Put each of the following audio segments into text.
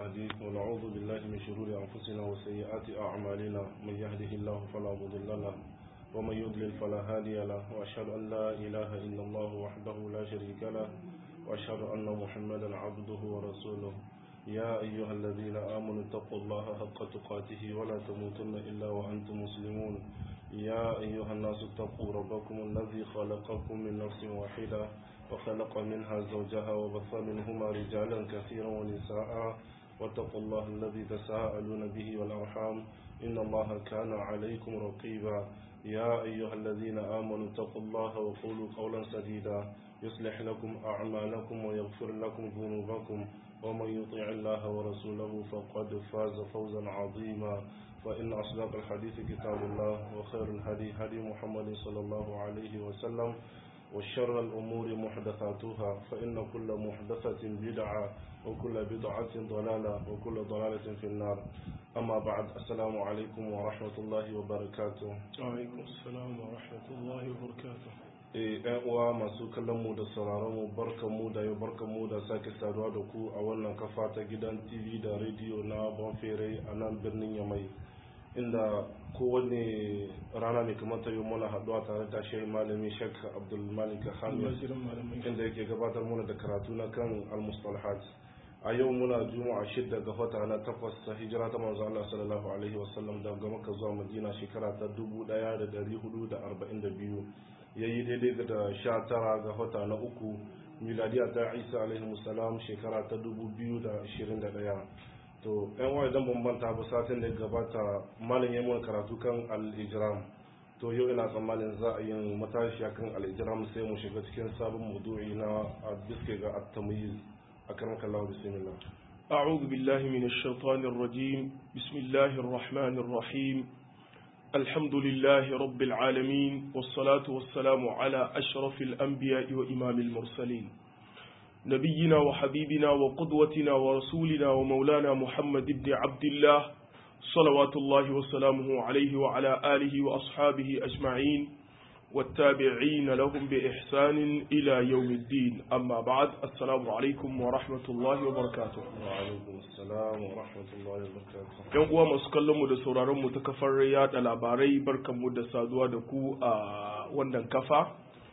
الهدي ونعوذ بالله من شرور أنفسنا وسيئات أعمالنا من يهده الله فلا مضل له ومن يضلل فلا هادي له وأشهد أن لا إله إلا الله وحده لا شريك له وأشهد أن محمدا عبده ورسوله يا أيها الذين آمنوا اتقوا الله حق تقاته ولا تموتن إلا وأنتم مسلمون يا أيها الناس اتقوا ربكم الذي خلقكم من نفس واحدة وخلق منها زوجها وبث منهما رجالا كثيرا ونساء واتقوا الله الذي تساءلون به والأرحام إن الله كان عليكم رقيبا يا أيها الذين آمنوا اتقوا الله وقولوا قولا سديدا يصلح لكم أعمالكم ويغفر لكم ذنوبكم ومن يطيع الله ورسوله فقد فاز فوزا عظيما فإن أصدق الحديث كتاب الله وخير الهدي هدي محمد صلى الله عليه وسلم وشر الأمور محدثاتها فإن كل محدثة بدعة وكل بدعة ضلالة وكل ضلالة في النار أما بعد السلام عليكم ورحمة الله وبركاته وعليكم السلام ورحمة الله وبركاته yan uwa masu kallon mu da sauraron mu barkan mu da yau barkan mu da sake saduwa da ku a wannan kafa ta gidan tv da rediyo na bonfere a nan birnin yamai inda kowane rana ne kamar ta yi muna haɗuwa tare da shehi malami shek abdulmalik hamid inda yake gabatar muna da karatu na kan al-mustalahat a yau muna juma'a shidda ga wata na takwas ta hijira ta manzo Allah sallallahu alaihi wasallam daga Makka zuwa Madina shekara ta 1442 yayi daidai da sha tara ga wata na uku miladiya ta Isa alaihi salam shekara ta 2021 to yan wa idan ban manta ba satin da gabata malam ya mun karatu kan al-ijram to yau ina tsammanin za a yi matashi kan al-ijram sai mu shiga cikin sabon maudu'i na biske ga at-tamyiz أكرمك الله بسم الله أعوذ بالله من الشيطان الرجيم بسم الله الرحمن الرحيم الحمد لله رب العالمين والصلاة والسلام على أشرف الأنبياء وإمام المرسلين نبينا وحبيبنا وقدوتنا ورسولنا ومولانا محمد بن عبد الله صلوات الله وسلامه عليه وعلى آله وأصحابه أجمعين والتابعين لهم بإحسان إلى يوم الدين أما بعد السلام عليكم ورحمة الله وبركاته وعليكم السلام ورحمة الله وبركاته yan uwa masu kallon mu da sauraron mu ta kafar yada labarai barkan mu da saduwa da ku a wannan kafa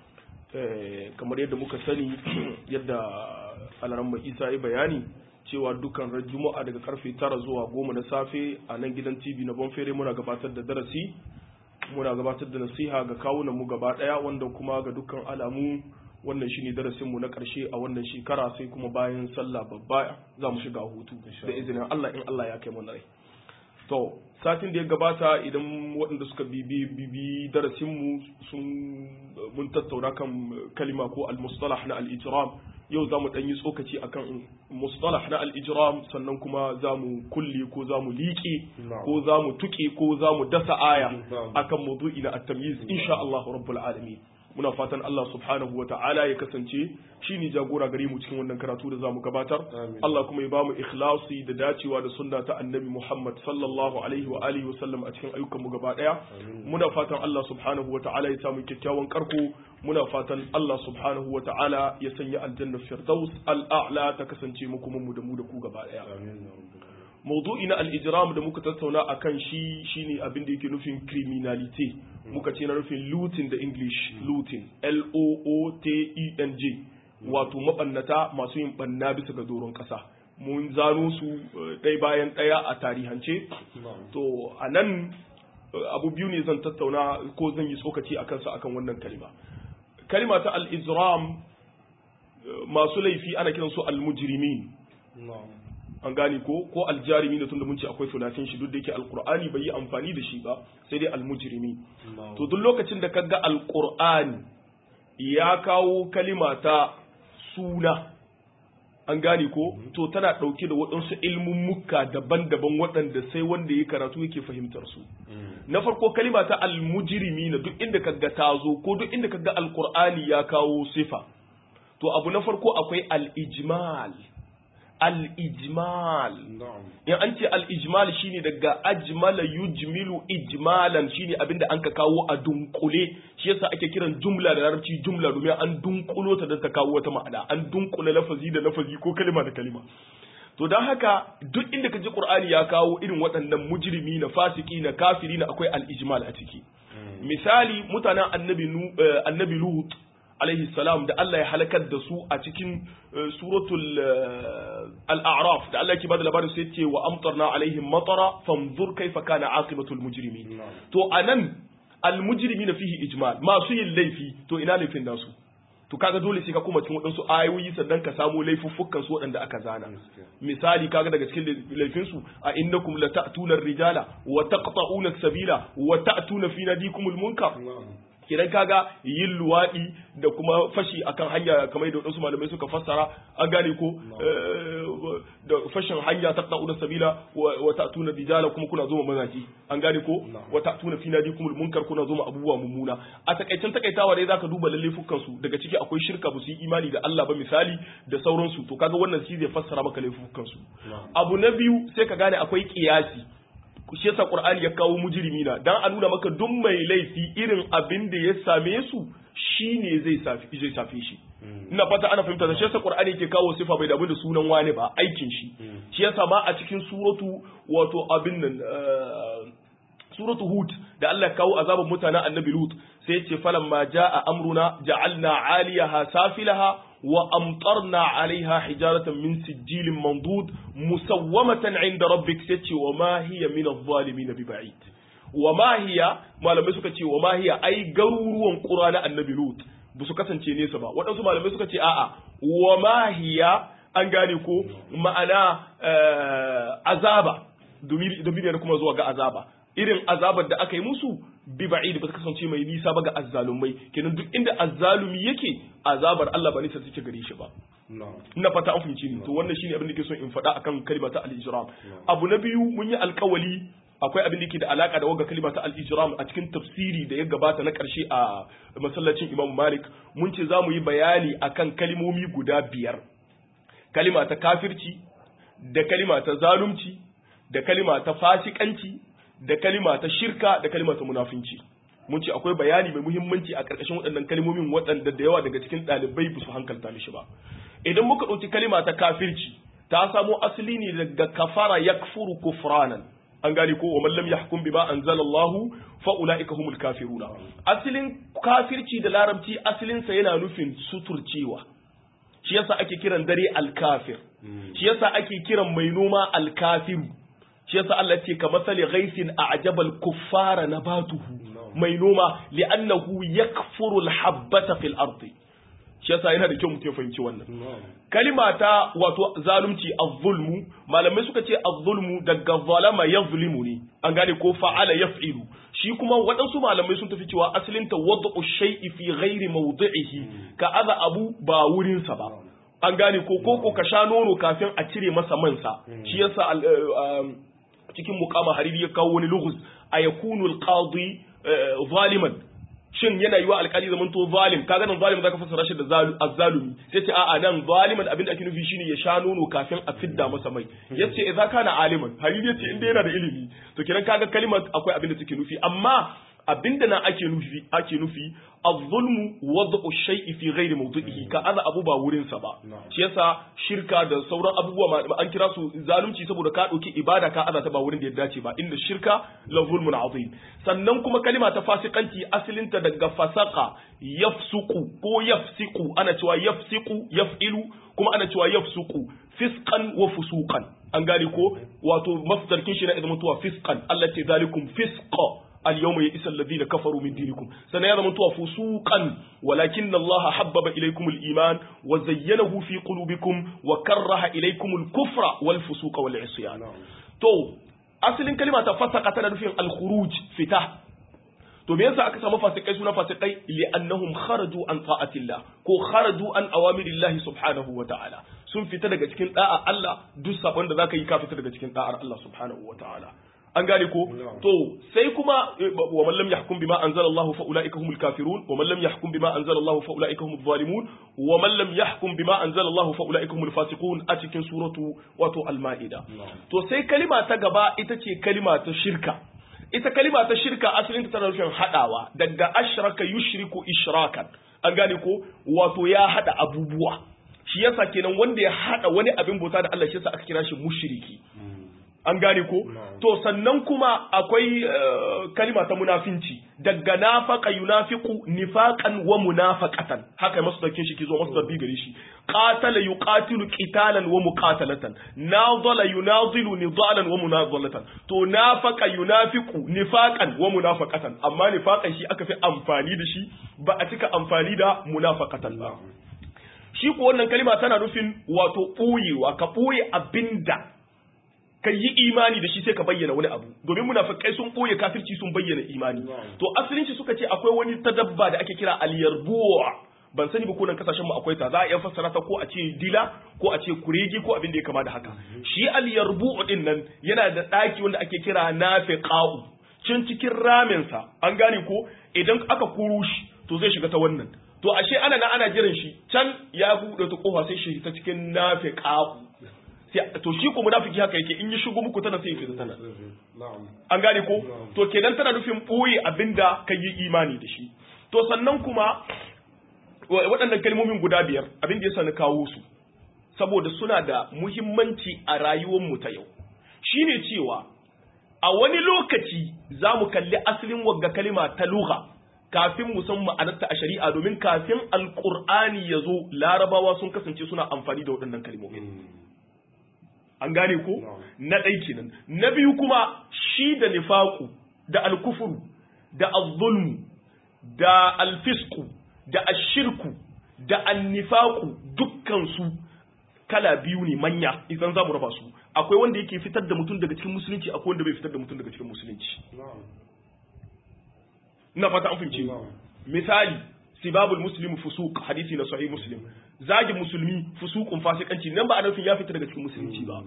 kamar yadda muka sani yadda alaran isa ya bayani cewa dukkan ran juma'a daga karfe tara zuwa goma na safe a nan gidan tv na bonfere muna gabatar da darasi muna gabatar da nasiha ga kawunan mu gaba daya wanda kuma ga dukkan alamu wannan shine darasin mu na karshe a wannan shekara sai kuma bayan sallah babba za mu shiga hutu da izinin Allah in Allah ya kai mu rai to satin da ya gabata idan waɗanda suka bibi bibi darasin mu sun mun tattauna kan kalima ko al-mustalah na al-ijram yau za mu ɗan yi tsokaci akan mustalah na al-ijram sannan kuma za mu kulle ko za mu liƙe ko za mu tuƙe ko za mu dasa aya akan maudu'i na at-tamyiz insha Allah rabbul alamin muna fatan Allah subhanahu wa ta'ala ya kasance shi ne jagora gare mu cikin wannan karatu da zamu gabatar Allah kuma ya ba mu ikhlasi da dacewa da sunna ta annabi Muhammad sallallahu alaihi wa alihi wa sallam a cikin ayyukan mu gaba daya muna fatan Allah subhanahu wa ta'ala ya samu kyakkyawan karko muna fatan Allah subhanahu wa ta'ala ya sanya aljanna firdaus al'a'la ta kasance mu kuma mu da mu da ku gaba daya maudu'i na al-ijram da muka tattauna akan shi shine abin da yake nufin criminality muka ce na nufin looting da english looting l o o t e n g wato mabannata masu yin banna bisa ga doron kasa mun zano su ɗaya bayan ɗaya a tarihance to a nan abu biyu ne zan tattauna ko zan yi tsokaci a kansa akan wannan kalima kalima ta al-ijram masu laifi ana kiransu al-mujrimin an gane ko ko aljarimi da tunda mun ce akwai sulatin shi duk da yake alqur'ani bai yi amfani da shi ba sai dai almujrimi to duk lokacin da kaga alqur'ani ya kawo kalima ta suna an gane ko to tana dauke da waɗansu ilmummuka daban-daban waɗanda sai wanda ya karatu yake fahimtar su na farko kalima ta almujrimi na duk inda kaga ta zo ko duk inda kaga alqur'ani ya kawo sifa to abu na farko akwai al-ijmal al-ijmal in an ce al-ijmal shine daga ajmala yujmilu ijmalan shine abinda an ka kawo a dunkule shi yasa ake kiran jumla da larabci jumla domin an dunkulo ta da ta kawo wata ma'ana an dunkule lafazi da lafazi ko kalima da kalima to don haka duk inda ka ji qur'ani ya kawo irin waɗannan mujrimi na fasiki na kafiri na akwai al-ijmal a ciki misali mutanen annabi annabi lut alaihi salam da Allah ya halakar da su a cikin suratul al-a'raf da Allah yake bada labarin sai ce wa amtarna alaihim matara fanzur kaifa kana aqibatul mujrimin to anan al-mujrimina fihi ijmal masu yin laifi to ina laifin nasu to kaga dole sai ka kuma cikin waɗansu ayoyi sannan ka samu laifuffukan su waɗanda aka zana misali kaga daga cikin laifin su a innakum lata'tuna ar-rijala wa taqta'una as-sabila wa ta'tuna fi nadikumul munkar kidan kaga yin luwaɗi da kuma fashi akan hanya kamar da wadansu malamai suka fassara an gane ko da fashin hanya ta da sabila wa ta'tuna dijala kuma kuna zo mazaji an gane ko wa ta'tuna fi nadikumul munkar kuna zo abubuwa mummuna a takaicen takaitawa dai zaka duba lalle fukan su daga ciki akwai shirka ba su yi imani da Allah ba misali da sauransu to kaga wannan shi zai fassara maka laifukan su abu na biyu sai ka gane akwai kiyasi shi yasa Qur'ani ya kawo mujrimi na dan a nuna maka duk mai laifi irin abin da ya same su shine zai safi zai safe shi ina fata ana fahimta da shi yasa Qur'ani yake kawo sifa bai damu da sunan wani ba aikin shi shi yasa ma a cikin suratu wato abin nan suratu hud da Allah ya kawo azaban mutanen annabi lut sai ya ce falamma jaa amruna ja'alna 'aliyaha safilaha وأمطرنا عليها حجارة من سجيل منضود مسومة عند ربك ستي وما هي من الظالمين ببعيد وما هي ما لم يسكت وما هي أي قرور قرآن النبي لوط بسو kasance nesa ba waɗansu malamai suka ce a'a wa ma hiya an gane ko ma'ana azaba domin kuma zuwa ga azaba irin azabar da aka yi musu bi ba'id ba ta kasance mai nisa ba ga azzalumai kenan duk inda azzalumi yake azabar Allah ba nisa take gare shi ba ina fata an fahimci ni to wannan shine abin da ke son in faɗa akan kalma ta al-ijram abu na biyu mun yi alƙawali akwai abin da ke da alaka da wagga kalma ta al-ijram a cikin tafsiri da ya gabata na ƙarshe a masallacin Imam Malik mun ce za mu yi bayani akan kalmomi guda biyar kalima ta kafirci da kalima ta zalunci da kalima ta fasikanci da kalima ta shirka da kalima ta munafinci mun ce akwai bayani mai muhimmanci a ƙarƙashin waɗannan kalmomin waɗanda da yawa daga cikin ɗalibai ba su hankalta mishi ba idan muka ɗauki kalima ta kafirci ta samo asali ne daga kafara yakfuru kufranan an gane ko wa man lam yahkum bima anzalallahu fa ulaika humul kafiruna asalin kafirci da larabci asalin sa yana nufin suturcewa shi yasa ake kiran dare alkafir shi yasa ake kiran mai noma alkafiru shi yasa Allah ce ka masali ghaisin a'jabal kuffara nabatuhu mai noma li'annahu yakfuru al-habbata fil ardi shi yasa yana da kyau mutum ya fahimci wannan kalima ta wato zalunci az-zulmu malamai suka ce az-zulmu daga zalama yazlimu ne an gane ko fa'ala yaf'ilu shi kuma waɗansu malamai sun tafi cewa asalin ta wad'u shay'i fi ghairi mawdi'ihi ka aza abu ba wurin sa ba an gane ko ko ka sha nono kafin a cire masa mansa shi yasa cikin mukama hariri ya kawo wani lughuz a yakunu alqadi zaliman shin yana yiwa alkali zaman to zalim kaga nan zalim zaka fassara shi da azzalumi sai ce a'a nan zaliman abin da ake nufi shine ya sha nono kafin a fidda masa mai yace idza kana aliman hariri yace inda yana da ilimi to kiran kaga kalimar akwai abin da take nufi amma abinda nan ake nufi ake nufi az-zulmu wad'u shay'i fi ghairi mawdi'ihi ka aza abu ba wurin sa ba shi yasa shirka da sauran abubuwa an kira su zalunci saboda ka dauki ibada ka aza ta ba wurin da ya dace ba inda shirka la zulmun azim sannan kuma kalima ta fasikanci asalin ta daga fasaka yafsuku ko yafsiku ana cewa yafsiku yaf'ilu kuma ana cewa yafsuku fisqan wa fusuqan an gane ko wato masdarkin shi na idan mutuwa fisqan Allah ce zalikum fisqa اليوم يئس الذين كفروا من دينكم سنيرى فسوقا ولكن الله حبب إليكم الإيمان وزينه في قلوبكم وكره إليكم الكفر والفسوق والعصيان تو أصل كلمة فسق تنفي الخروج فتح to me yasa aka samu fasikai suna fasikai li'annahum kharaju an ta'atillah ko kharaju an awamirillahi subhanahu wa ta'ala sun fita daga cikin da'a Allah duk sabon da zaka yi ka fita daga cikin da'ar Allah subhanahu wa ta'ala an gane ko to sai kuma wa man lam yahkum bima anzala Allah fa ulaika humul kafirun wa man lam yahkum bima anzala Allah fa ulaika humuz zalimun wa man lam yahkum bima anzala Allah fa ulaika humul fasiqun a cikin suratu wato al-maida to sai kalima ta gaba ita ce kalima ta shirka ita kalima ta shirka asalin ta tana nufin hadawa daga ashraka yushriku ishrakan an gane ko wato ya hada abubuwa shi yasa kenan wanda ya hada wani abin bauta da Allah shi yasa aka kira shi mushriki an gane ko to sannan kuma akwai kalima ta munafinci daga nafaqa yunafiqu nifaqan wa munafaqatan haka masu dauke shi kizo masu dabbi gare shi qatala yuqatilu qitalan wa muqatalatan nadala yunadilu nidalan wa munadalatan to nafaqa yunafiqu nifaqan wa munafaqatan amma nifaqan shi aka fi amfani da shi ba a cika amfani da munafaqatan ba shi ko wannan kalima tana nufin wato ɓoyewa ka ɓoye abinda ka yi imani da shi sai ka bayyana wani abu domin munafikai sun ɓoye kafirci sun bayyana imani to asalin shi suka ce akwai wani tadabba da ake kira al-yarbu'a ban sani ba ko nan kasashen mu akwai ta za a iya fassara ta ko a ce dila ko a ce kurege ko abin da ya kama da haka shi al-yarbu'u din nan yana da daki wanda ake kira nafiqa'u cin cikin ramin sa an gane ko idan aka kuru shi to zai shiga ta wannan to ashe ana nan ana jiran shi can ya buɗe ta kofa sai shi ta cikin nafiqa'u to shi ko munafiki haka yake in yi shigo muku tana sai ya fita tana an gane ko to kenan tana nufin ɓoye abinda ka yi imani da shi to sannan kuma waɗannan kalmomin guda biyar abin da ya na kawo su saboda suna da muhimmanci a rayuwar mu ta yau shine cewa a wani lokaci za mu kalli asalin wagga kalima ta lugha kafin mu san ma'anarta a shari'a domin kafin alqur'ani ya zo larabawa sun kasance suna amfani da waɗannan kalmomin an gane ko na ɗai kenan na biyu kuma shi da nifaku da alkufuru da azzulmu da alfisku da ashirku da annifaku dukkansu kala biyu ne manya idan za mu raba su akwai wanda yake fitar da mutum daga cikin musulunci akwai wanda bai fitar da mutum daga cikin musulunci ina fata an fahimce misali sibabul muslimu fusuq hadisi na sahih muslim zagin musulmi fusuqun fasikanci nan ba a nufin ya fita daga cikin musulunci ba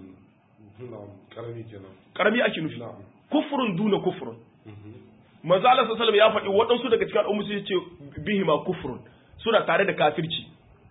karami kenan karami ake nufi kufrun duna kufrun manzo Allah sallallahu alaihi ya faɗi waɗansu daga cikin al'ummu sai ce bihima kufrun suna tare da kafirci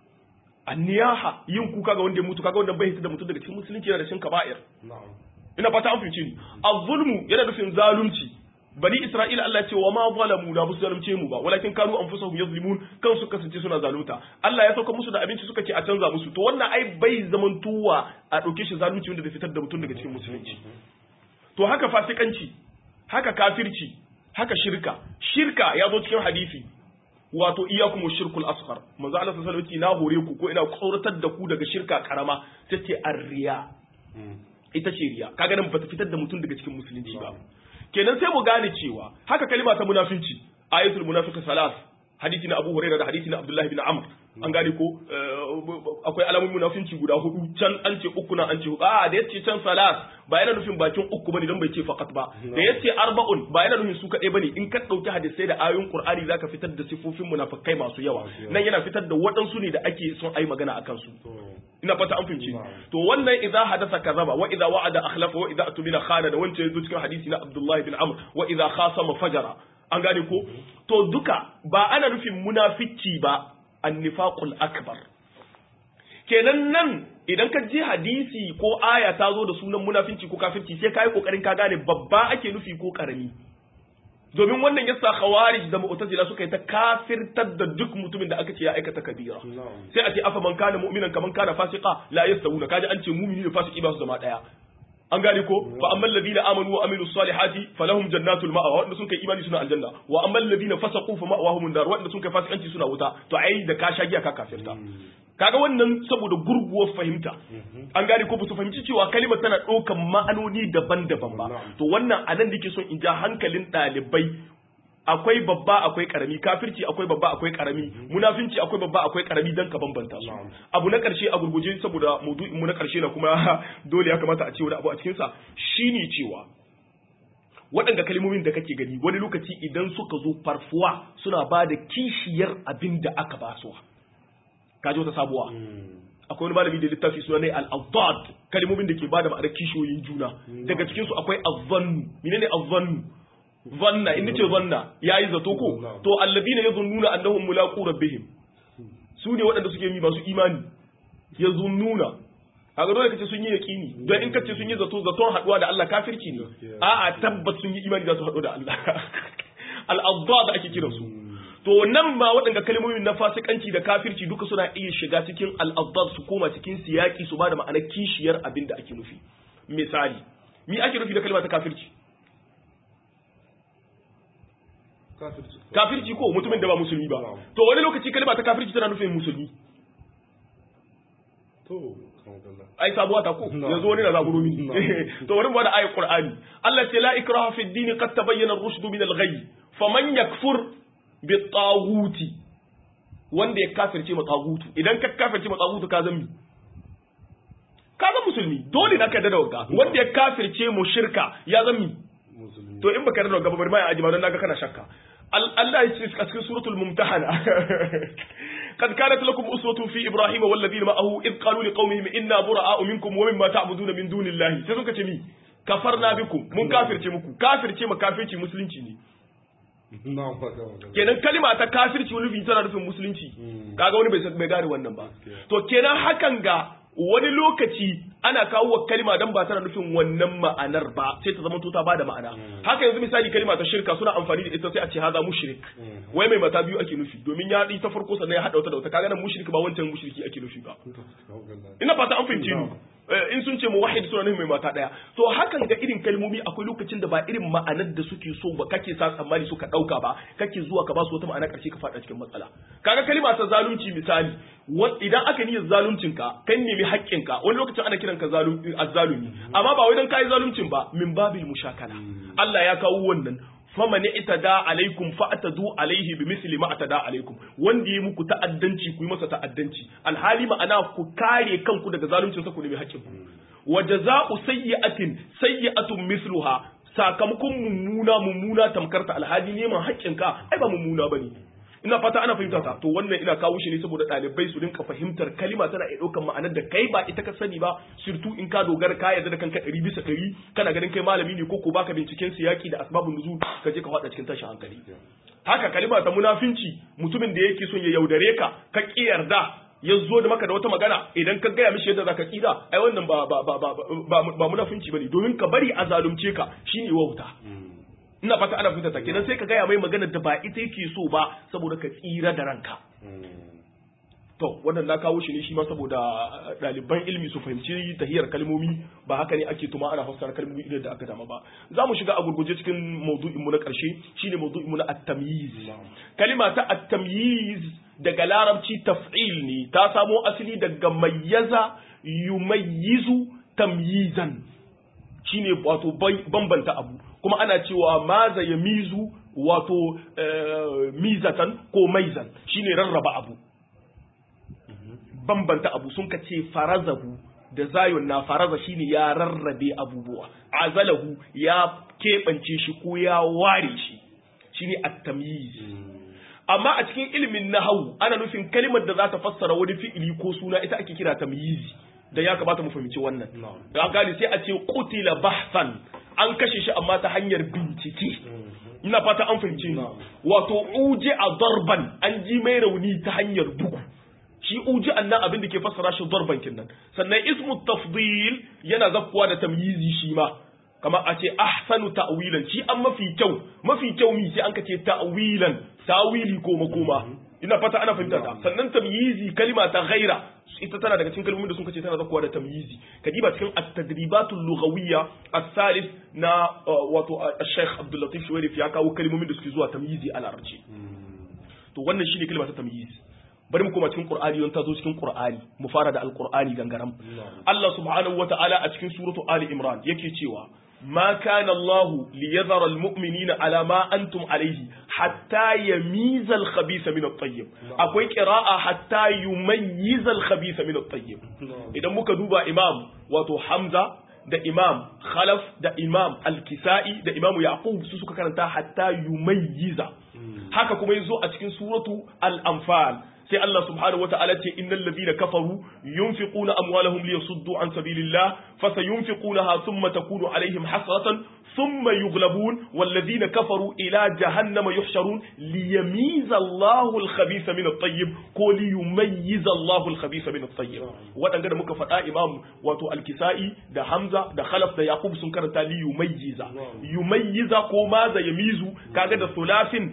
anniyaha yin kuka ga wanda ya mutu kaga wanda bai hita da mutum daga cikin musulunci yana da cin kaba'ir ina fata an fahimce ni az-zulmu yana nufin zalunci bani isra'ila Allah ce wa ma zalamu da musu zalunce mu ba walakin kanu anfusahum yazlimun kan su kasance suna zalunta Allah ya sauka musu da abinci suka ce a canza musu to wannan ai bai zaman tuwa a dauke shi zalunci wanda zai fitar da mutum daga cikin musulunci to haka fasikanci haka kafirci haka shirka shirka ya zo cikin hadisi wato iyakum shirkul asghar manzo Allah sallallahu alaihi na hore ku ko ina tsoratar da ku daga shirka karama tace arriya ita ce riya kaga nan bata fitar da mutum daga cikin musulunci ba kenan sai mu gane cewa haka kalima ta munafinci ayatul munafiq salas hadisi na Abu Hurairah da hadisi na Abdullah ibn Amr an gane ko akwai alamun munafinci guda hudu can an ce uku na an ce a da yace can salas ba yana nufin bakin uku bane dan bai ce faqat ba da yace arba'un ba yana nufin su kadai bane in ka dauki hadisai da ayoyin Qur'ani zaka fitar da sifofin munafikai masu yawa nan yana fitar da waɗansu ne da ake son ayi magana akan su ina fata an fahimci to wannan idza hadatha kazaba wa idza wa'ada akhlafa wa idza atmina khana da wancan yazo cikin hadisi na Abdullah ibn Amr wa idza khasama fajara an gane ko to duka ba ana nufin munafici ba annifaqul akbar kenan nan idan ka je hadisi ko aya ta zo da sunan munafinci ko kafirci sai kai kokarin ka gane babba ake nufi ko karami domin wannan yasa khawarij da mu'tazila suka yi ta kafirtar da duk mutumin da aka ce ya aikata kabira sai a ce afa man kana mu'minan kaman kana fasiqa la yastawuna kaji an ce mu'mini da fasiki ba su zama daya an gane ko fa amman ladina amanu wa amilus salihati falahum jannatul ma'wa wanda sun kai imani suna aljanna wa amman ladina fasaqu fa ma'wahum nar wanda sun kai fasikanci suna wuta to ai da ka shagiya ka kafirta kaga wannan saboda gurguwar fahimta an gane ko ba su fahimci cewa kalimar tana ɗaukan ma'anoni daban-daban ba to wannan anan da ke son in ja hankalin ɗalibai akwai babba akwai karami kafirci akwai babba akwai karami munafinci akwai babba akwai karami dan ka bambanta su abu na karshe a gurguje saboda maudu'in mu na karshe na kuma dole ya kamata a ce wani abu a cikin sa shine cewa waɗanda kalmomin da kake gani wani lokaci idan suka zo farfuwa suna ba da kishiyar abin da aka ba su kaji wata sabuwa akwai wani malami da littafi suna ne al-awdad kalmomin da ke ba da ma'anar kishiyoyin juna daga cikin su akwai azzannu menene azzannu zanna in nace zanna yayi zato ko to alladina yazunnuna annahum mulaqu rabbihim su ne waɗanda suke yi masu imani yazunnuna kaga dole kace sun yi yaqini don in kace sun yi zato zaton haduwa da Allah kafirci ne a'a tabbas sun yi imani za su haɗu da Allah al-adad ake kira su to nan ma waɗanda kalmomin na fasikanci da kafirci duka suna iya shiga cikin al'adar su koma cikin siyaki su ba da ma'anar kishiyar abin da ake nufi misali mi ake nufi da kalma ta kafirci kafirci kafirci ko mutumin da ba musulmi ba to wani lokaci kalma ta kafirci tana nufin musulmi to kan kallon ai sabuwa ta ko No. yanzu wani na zaburo mini No. to wani ba da ayat qur'ani Allah ce la ikraha fi ad-din qad tabayyana ar-rushd min al-ghayy faman yakfur bi taghuti wanda ya kafirce ma taghutu idan ka kafirce ma taghutu ka zan mi ka zan musulmi dole na ka da wagga wanda ya kafirce mu shirka ya zan mi musulmi to in baka da wagga ba bari ma ya ajima don naga kana shakka Al- Allah ya ce a cikin suratul mumtahana قد كانت لكم أسوة في إبراهيم والذين معه إذ قالوا لقومهم إنا براء منكم ومما تعبدون من دون الله sai suka ce mi kafarna bikum mun kafirce muku kafirce ma kafirci musulunci ne na fata magana kenan kalima ta kafirci wani bi tana nufin musulunci Mm. kaga wani bai san- bai gane wannan ba Gaskiya. to kenan hakan ga wani lokaci ana kawo wa kalima dan ba tana nufin wannan ma'anar ba sai ta zama to ta bada ma'ana haka yanzu misali kalima ta shirka suna amfani da ita sai a ce haza mushrik Mm. wai mai mata biyu ake nufi domin ya ɗi ta farko sannan ya haɗa wata da wata kaga nan mushrik ba wancan mushriki ake nufi ba kan kallon ina fata an fahimce ni No. Eh, in sun ce muwahhid suna nufin mai mata daya to hakan ga irin kalmomi akwai lokacin da ba irin ma'anar da suke so ba kake sa tsammani suka dauka ba kake zuwa ka ba su wata ma'ana karshe ka fada cikin matsala kaga kalma ta zalunci misali wa- idan aka niyyar zaluncin ka kan nemi haƙƙin ka wani lokacin ana kiran ka zalumi azzalumi amma ba wai dan kai zaluncin ba min babil mushakala Allah ya kawo wannan faman itada alaikum fa'tadu alaihi bimithli ma atada alaikum wanda yi muku ta'addanci ku yi masa ta'addanci alhali ma'ana ku kare kanku daga zaluncin sa ku nemi haƙƙin ku wa jazaa'u sayyi'atin sayyi'atun mithluha sakamakon mummuna mummuna tamkarta alhali neman haƙƙin ka ai ba mummuna bane ina fata ana fahimta ta to wannan ina kawo shi ne saboda ɗalibai su rinka fahimtar kalima tana iya ɗaukar ma'anar da kai ba ita ka sani ba surtu in ka dogara ka yarda da kanka ɗari bisa ɗari kana ganin kai malami ne ko ko baka binciken siyaki da asbabun nuzul ka je ka faɗa cikin tashin hankali haka kalima ta munafinci mutumin da yake son ya yaudare ka ka ƙi yarda ya zo da maka da wata magana idan ka gaya mishi yadda zaka tsira ai wannan ba ba ba ba ba, ba munafinci bane domin ka bari a zalunce ka shine wauta ina fata ana fita ta kenan sai ka gaya mai maganar da ba ita yake so ba saboda ka tsira da ranka to wannan na kawo shi ne shi ma saboda ɗaliban ilmi su fahimci tahiyar kalmomi ba haka ne ake tuma ana fassara kalmomi idan da aka dama ba za mu shiga a gurguje cikin maudu'in mu na ƙarshe shine maudu'in mu na at-tamyiz kalima ta at-tamyiz daga larabci taf'il ne ta samo asali daga mayyaza yumayyizu tamyizan shine wato bambanta abu kuma ana cewa maza ya mizu wato mizatan ko maizan shine rarraba abu bambanta abu sun ka ce farazahu da zayon na faraza shine ya rarrabe abubuwa azalahu ya keɓance shi ko ya ware shi shine at-tamyiz amma a cikin ilimin nahwu ana nufin kalimar da za ta fassara wani fi'ili ko suna ita ake kira tamyizi da ya kamata mu fahimci wannan da gani sai a ce qutila bahsan an kashe shi amma ta hanyar bincike ina fata an fahimci ni wato uje a darban an ji mai rauni ta hanyar bugu shi uji annan abin da ke fassara shi darban kinnan sannan ismu tafdil yana zakkuwa da tamyizi shi ma kamar a ce ahsanu ta'wilan shi an mafi kyau mafi kyau mi sai an ka ce ta'wilan tawili ko makoma ina fata ana fahimta ta sannan tamyizi kalima ta ghaira ita tana daga cikin kalmomin da sun kace tana zakkuwa da tamyizi kadiba cikin at-tadribatul lughawiyya as-salis na wato Sheikh Abdul Latif Shuwairif ya kawo kalmomin da suke zuwa tamyizi a larabci to wannan shine kalma ta tamyizi bari mu koma cikin Qur'ani don ta zo cikin Qur'ani mu fara da Al-Qur'ani gangaram Allah subhanahu wata'ala a cikin suratu Ali Imran yake cewa ما كان الله ليذر المؤمنين على ما أنتم عليه حتى يميز الخبيث من الطيب أكوي قراءة حتى يميز الخبيث من الطيب إذا muka duba imam wato Hamza da imam Khalaf da imam Al-Kisa'i da imam Yaqub su suka karanta hatta yumayyiza haka kuma yazo a cikin suratu Al-Anfal sai Allah subhanahu wa ta'ala ce innal ladina kafaru yunfiquna amwalahum liyasuddu an sabilillah fasayunfiqunaha thumma takunu alaihim hasratan thumma yughlabun wal ladina kafaru ila jahannama yuhsharun liyamiza Allahu al-khabitha min at-tayyib ko liyumayyiza Allahu al-khabitha min at-tayyib wadanga da muka faɗa imam wato al-kisai da hamza da khalaf da yaqub sun karanta liyumayyiza yumayyiza ko maza yamizu kaga da sulafin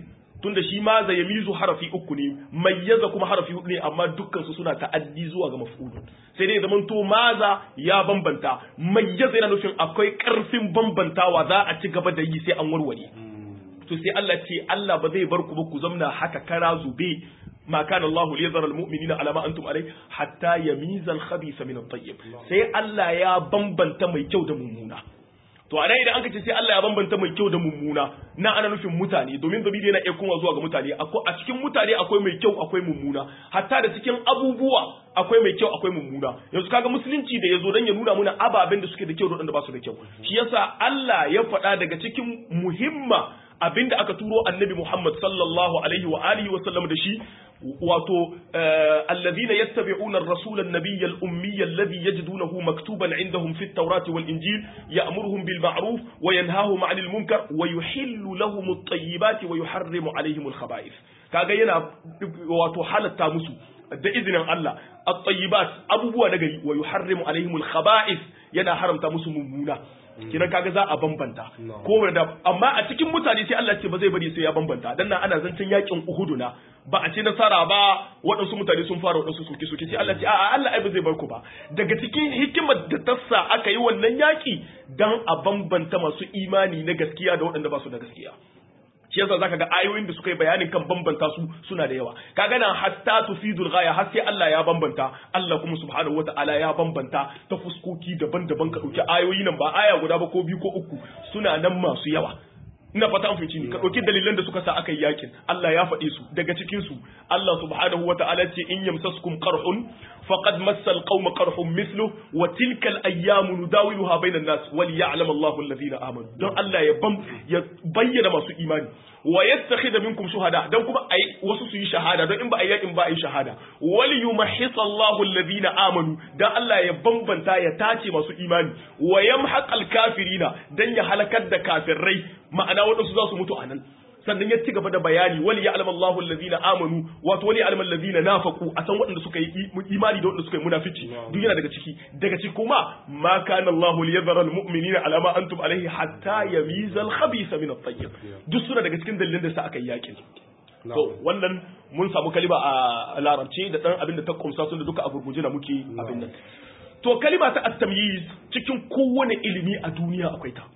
tunda shi ma za yamizu harafi uku ne mayyaza kuma harafi hudu ne amma dukkan su suna ta'addi zuwa ga maf'ulun sai dai zaman to maza ya bambanta mayyaza yana nufin akwai karfin bambantawa za a ci gaba da yi sai an warware to sai Allah ce Allah ba zai bar ku ba ku zamna haka kara zube ma kana Allah liyazara almu'minina ala ma antum alai hatta yamiza al-khabitha min at-tayyib sai Allah ya bambanta mai kyau da mummuna to a idan aka ce sai Allah ya bambanta mai kyau da mummuna na ana nufin mutane domin dabiri yana iya kuma zuwa ga mutane a cikin mutane akwai mai kyau akwai mummuna hatta da cikin abubuwa akwai mai kyau akwai mummuna yanzu kaga musulunci da yazo dan ya nuna muna ababen da suke da kyau da wanda ba su da kyau shi yasa Allah ya faɗa daga cikin muhimma abinda aka turo annabi Muhammad sallallahu alaihi wa alihi wa sallam da shi wato alladhina yattabi'una ar-rasula an-nabiyya al-ummiyya alladhi yajidunahu maktuban 'indahum fi at-taurati wal-injil ya'muruhum bil ma'ruf wa yanhahum 'anil munkar wa yuhillu lahum at-tayyibati wa yuharrimu 'alayhim al-khaba'ith kaga yana wato halatta musu da izinin Allah at-tayyibat abubuwa na gari wa yuharrimu 'alayhim al-khaba'ith yana haramta musu mummuna kidan kaga za a bambanta ko da amma a cikin mutane sai Allah ce ba zai bari sai ya bambanta dan nan ana zancen yakin Uhud na ba a ce nasara ba waɗansu mutane sun fara waɗansu suke suke sai Allah ce a'a Allah ai ba zai bar ku ba daga cikin hikimar da tassa aka yi wannan yaki dan a bambanta masu imani na gaskiya da waɗanda ba su da gaskiya shi yasa zaka ga ayoyin da suka yi bayanin kan bambanta su suna da yawa kaga nan hatta tufidul ghaya har sai Allah ya bambanta Allah kuma subhanahu wataala ya bambanta ta fuskoki daban-daban ka dauki ayoyi nan ba aya guda ba ko biyu ko uku suna nan masu yawa ina fata an fahimci ni ka dauki dalilan da suka sa aka yi yakin Allah ya faɗe su daga cikin su Allah subhanahu wataala ce in yamsaskum qarhun faqad massa alqawma qarhun mithlu wa tilka al-ayyamu nudawiluha bayna an-nas wal ya'lam Allahu alladhina amanu don Allah ya bam ya bayyana masu imani wa yattakhidha minkum shuhada dan kuma ai wasu su yi shahada don in ba ai yakin ba ai shahada wal yumahhis Allahu alladhina amanu dan Allah ya bambanta ya tace masu imani wa yamhaqal kafirina dan ya halakar da kafirai ma'ana wadansu za su mutu anan sannan ya ci gaba da bayani wali ya alama Allahu allazina amanu wato wali ya alama allazina nafaqu a san waɗanda suka yi imani da waɗanda suka yi munafici duk yana daga ciki daga ciki kuma ma kana Allahu liyadhara almu'minina ala ma antum alayhi hatta yamiza al-khabitha min at-tayyib duk suna daga cikin dalilan da sa aka yi yakin to wannan mun samu kalima a larabci da dan abin da ta kumsa sun da duka a gurguje na muke abin nan to kalima ta at-tamyiz cikin kowane ilimi a duniya akwai ta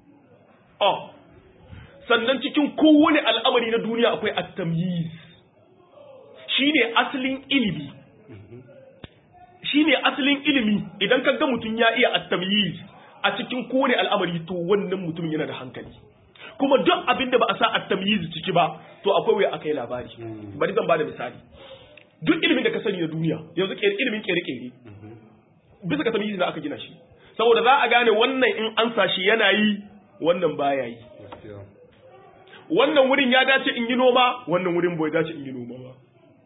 oh sannan cikin kowane al'amari na duniya akwai at-tamyiz shine asalin ilimi shine asalin ilimi idan ka ga mutum ya iya at-tamyiz a cikin kowane al'amari to wannan mutum yana da hankali kuma duk abin da ba a sa at-tamyiz ciki ba to akwai waya akai labari bari zan bada misali duk ilimin da ka sani na duniya yanzu ilimin kere-kere bisa ga tamyiz da aka gina shi saboda za a gane wannan in an sa shi yana yi wannan baya yi wannan wurin ya dace in yi noma wannan wurin bai dace in yi noma ba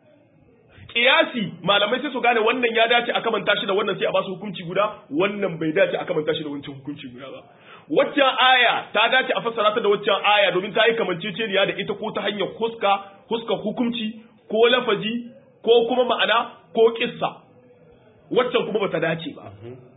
kiyasi malamai sai su gane wannan ya dace a kamanta shi da wannan sai a basu hukunci guda wannan bai dace a kamanta shi da wancan hukunci guda ba waccan aya ta dace a fassara ta da waccan aya domin ta yi kamanceceniya da ita ko ta hanyar huska huska hukunci ko lafazi ko kuma ma'ana ko kissa waccan kuma bata dace ba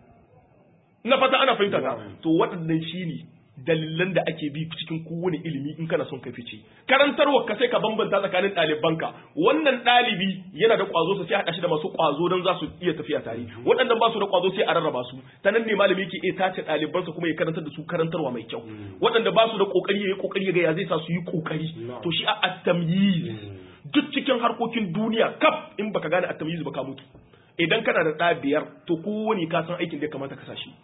na fata ana fahimta ta to waɗannan shine dalilan da ake bi cikin kowane ilimi in kana son ka fice karantarwa ka sai ka bambanta tsakanin ɗalibanka wannan ɗalibi yana da ƙwazo sai haɗa shi da masu ƙwazo don za su iya tafiya tare waɗannan ba su da ƙwazo sai a rarraba su ta nan ne malami yake iya tace ɗalibansa kuma ya karantar da su karantarwa mai kyau waɗanda ba su da ƙoƙari ya yi ƙoƙari ya ga ya zai sa su yi ƙoƙari to shi a at-tamyiz duk cikin harkokin duniya kaf in baka gane at-tamyiz ba ka mutu idan kana da ɗa biyar to kowane ka san aikin da ya kamata ka sa shi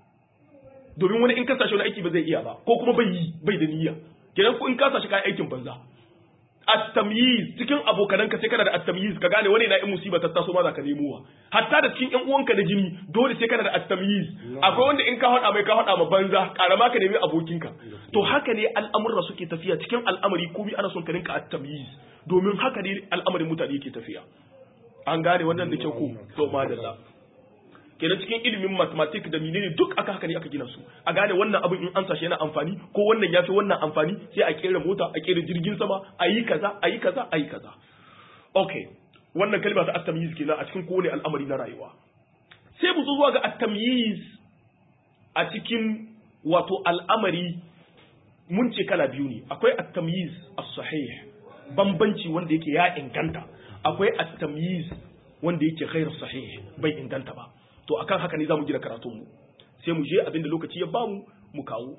domin wani in ka sashi wani aiki ba zai iya ba ko kuma bai yi bai da niyya kenan ko in ka sashi kayan aikin banza at-tamyiz cikin abokananka sai kana da at-tamyiz ka gane wani na in musiba ta taso ma za ka nemo wa hatta da cikin ƴan uwanka na jini dole sai kana da at-tamyiz akwai wanda in ka hada mai ka hada ma banza karama ka nemi abokinka to haka ne al'amurra suke tafiya cikin al'amari komai ana son ka rinka at-tamyiz domin haka ne al'amarin mutane yake tafiya an gane wannan da kyau ko to madalla kenan cikin ilimin mathematics da menene duk aka haka ne aka gina su a gane wannan abin in an sashi yana amfani ko wannan yafi wannan amfani sai a kera mota a kera jirgin sama a yi kaza a yi kaza a yi kaza okay wannan kalma ta at-tamyiz kenan a cikin kowane al'amari na rayuwa sai mu zo zuwa ga at-tamyiz a cikin wato al'amari mun ce kala biyu ne akwai at-tamyiz as-sahih bambanci wanda yake ya inganta akwai at-tamyiz wanda yake ghairu sahih bai inganta ba to akan haka ne zamu gina karatun mu sai mu je abinda lokaci ya bamu mu kawo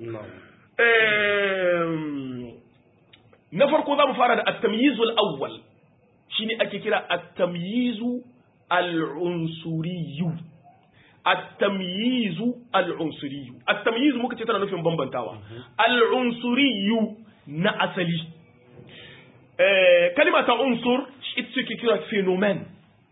na farko zamu fara da at-tamyizul awwal shine ake kira at-tamyizu al-unsuriyu at-tamyizu al-unsuriyu at-tamyizu muka ce tana nufin bambantawa al-unsuriyu na asali eh kalima ta unsur ita ce kira phenomenon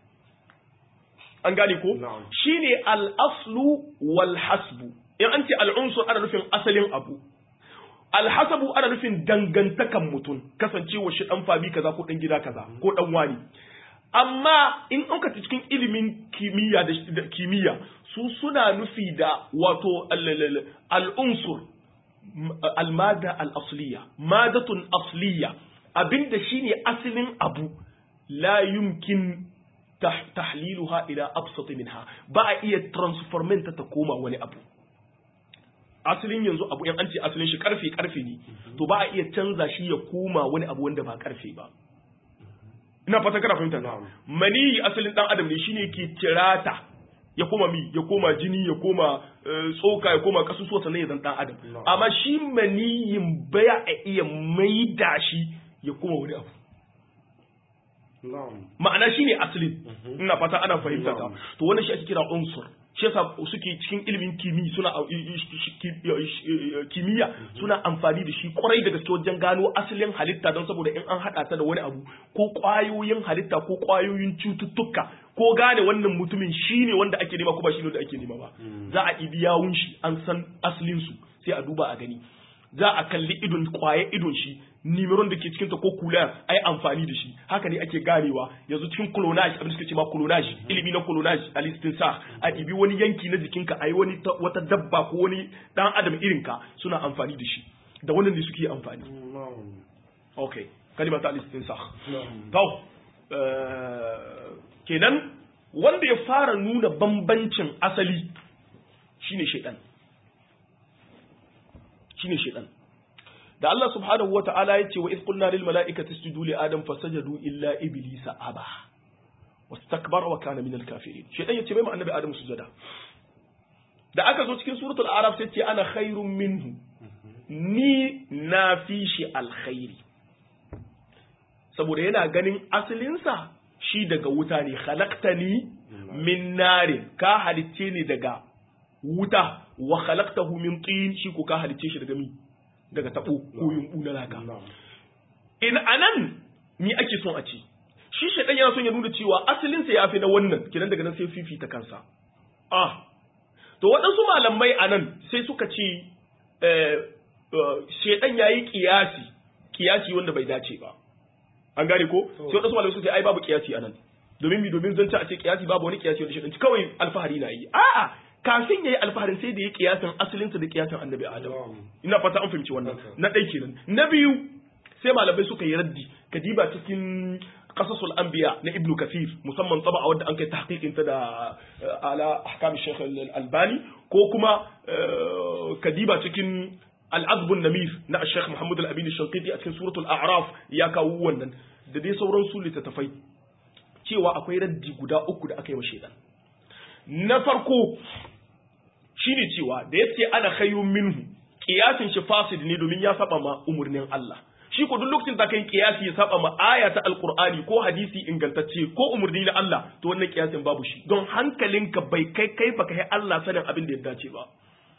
an gane ko shine al-aslu wal hasbu in an ce al-unsur ana nufin asalin abu alhasabu ana nufin dangantakan mutum kasancewa shi dan fabi kaza ko dan gida kaza ko dan wani amma in an ka cikin ilimin kimiyya da kimiyya su suna nufi da wato al-unsur al-mada al-asliya madatun asliya abinda shine asalin abu la yumkin tahliluha ila absat minha ba a iya transforming ta koma wani abu asalin yanzu abu yan an ce asalin shi karfe karfe ne to ba a iya canza shi ya koma wani abu wanda ba karfe ba ina fata kana fahimta mani asalin dan adam ne shine ke tirata ya koma mi ya koma jini ya koma tsoka ya koma kasusuwa sannan ya zan dan adam amma shi maniyin baya a iya maida shi ya koma wani abu ma'ana shine asalin ina fata ana fahimta ta to wannan shi ake kira unsur shi yasa suke cikin ilimin kimiyya suna kimiyya suna amfani da shi kwarai da gaske wajen gano asalin halitta don saboda in an haɗa ta da wani abu ko ƙwayoyin halitta ko ƙwayoyin cututtuka ko gane wannan mutumin shine wanda ake nema ko ba shine wanda ake nema ba za a ibi yawun shi an san asalin su sai a duba a gani za a kalli idon kwaye idon shi nimiron da ke cikinta ko kula a yi amfani da shi haka ne ake ganewa yanzu cikin clonage abin da suke ce ma clonage ilimi na clonage a listin sa a ibi wani yanki na jikinka a yi wani wata dabba ko wani dan adam irinka suna amfani da shi da wannan ne suke amfani ok kalima ta listin sa to kenan wanda ya fara nuna bambancin asali shine shaidan shine shaidan da Allah subhanahu wa ta'ala ya ce wa iz qulna lil mala'ikati isjudu li adam fasajadu illa iblisa aba wastakbara wa kana minal kafirin shaidan ya ce bai ma annabi adam sujada da aka zo cikin suratul araf sai ce ana khairun minhu ni na fi shi alkhairi saboda yana ganin asalinsa shi daga wuta ne khalaqtani min narin ka halicce ni daga wuta wa khalaqtahu min tin shi ko ka halicce shi daga mi daga tabo ko yumbu na laka in anan mi ake son a ci shi shedan yana son ya nuna cewa asalinsa ya fi na wannan kinan daga nan sai fifita kansa ah to waɗansu malamai anan sai suka ce shedan yayi kiyasi kiyasi wanda bai dace ba an gane ko sai wadansu malamai suka ce ai babu kiyasi anan domin mi domin zance a ce kiyasi babu wani kiyasi wanda shi kawai alfahari na yi a'a kafin yayi alfaharin sai da ya kiyasin asalinsa da kiyasin annabi adam ina fata an fahimci wannan na ɗai kenan na biyu sai malamai suka yi raddi kadiba cikin qasasul anbiya na ibnu kathir musamman taba wanda an kai tahqiqin ta da ala ahkam shaykh al-albani ko kuma kadiba cikin al'azbun namir na Sheikh Muhammad al-Amin al-Shanqiti a cikin suratul A'raf ya kawo wannan da dai sauran su littattafai cewa akwai raddi guda uku da aka yi wa shedan na farko shine cewa da yace ana khayrun minhu kiyasin shi fasid ne domin ya saba ma umurnin Allah shi ko duk lokacin da kai kiyasi ya saba ma aya ta alqur'ani ko hadisi ingantacce ko umurni na Allah to wannan kiyasin babu shi don hankalinka bai kai kai baka kai Allah sanin abin da ya dace ba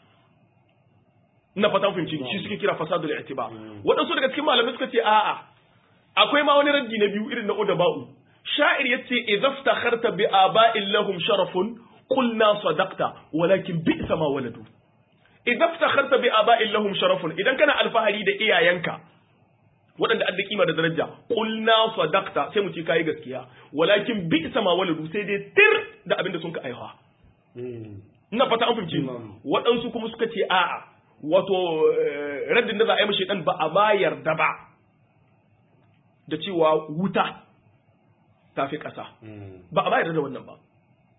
ina fata fahimci shi suke kira fasadul i'tiba waɗansu daga cikin malamai suka ce a'a akwai ma wani raddi na biyu irin na udaba'u sha'ir yace idza iftakharta bi aba'in lahum sharafun qulna sadaqta walakin bi'sa ma waladu idza iftakharta bi aba'in lahum sharafun idan kana alfahari da iyayenka waɗanda an da kima da daraja qulna sadaqta sai mu ce kai gaskiya walakin bi'sa ma waladu sai dai tir da abin da sun ka aiha ina fata an fahimci waɗansu kuma suka ce a'a wato raddin da za a yi mashi dan ba a ma yarda ba da cewa wuta ta fi ƙasa ba a ma yarda da wannan ba